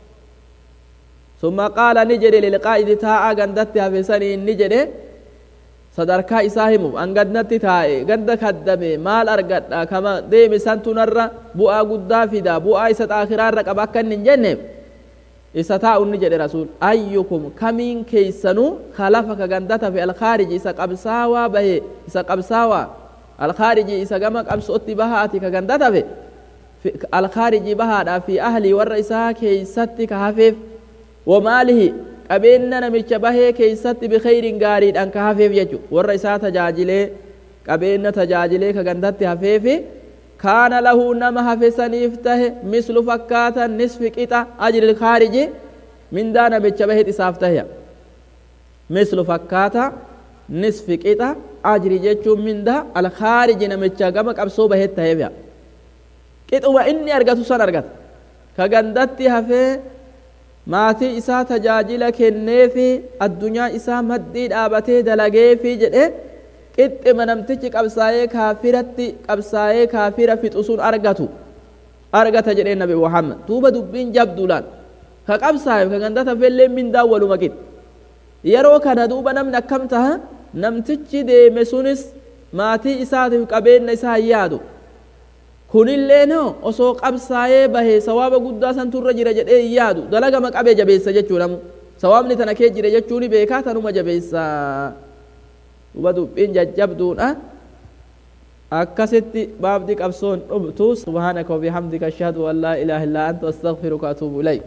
ثم قال نجد للقائد تاء غندت هفسني نجد sadarkaa isaa himuuf an gandatti taa'e ganda kaddame maal argadha kama deeme santunarra bu'aa guddaa fida bu'aa isa xaakiraarra qaba akka inni hin jenneef isa taa'un ni jedhe rasuul ayyukum kamiin keeysanuu khalafa ka gandata fi alkhaariji isa qabsaawaa bahe isa qabsaawaa alkhaariji isa gama qabsootti bahaati ka gandata fe alkhaariji bahaadha fi ahlii warra isaa keeysatti ka hafeef wamaalihi qabeenya namicha bahee keeysatti bikeyrin gaariidhaan ka hafeef jechu warra isaa tajaajilee qabeenya tajaajilee ka gandatti hafeefi kaana lahu nama hafe saniif tahe mislu fakkaata nisfi qixa ajri kaariji mindaa namicha baheet isaaf tahe mislu fakkaata nisfi qixa ajri jechuun mindaa alkaariji namicha gama qabsoo baheet taheef qixuma inni argatu san argata ka gandatti hafee maatii isaa tajaajila kenneefi addunyaa isaa maddii dhaabatee dalageefi jedhe qixxima namtichi qabsaa'ee kaafiratti qabsaa'ee kaafira fixu sun argatu argata jedhee nabi muhammad duuba dubbiin jabduulaan ka qabsaa'eef ka gandata fellee mindaan waluma qixxe yeroo kana duuba namni akkam taha namtichi deeme sunis maatii isaatiif qabeenya isaa hin yaadu kunillee no osoo qabsaa'ee bahee sawaaba guddaa san turra jira jedhee hin yaadu dalagama qabee jabeessa jechuu namu sawaabni tana kee jira jechuuni beekaa tanuma jabeessa duba dubbiin jajjabduudha akkasitti baabdi qabsoon dhumtu subhaanaka wabihamdika ashhadu an laa ilaaha illaa anta astaghfiruka atuubu ilayk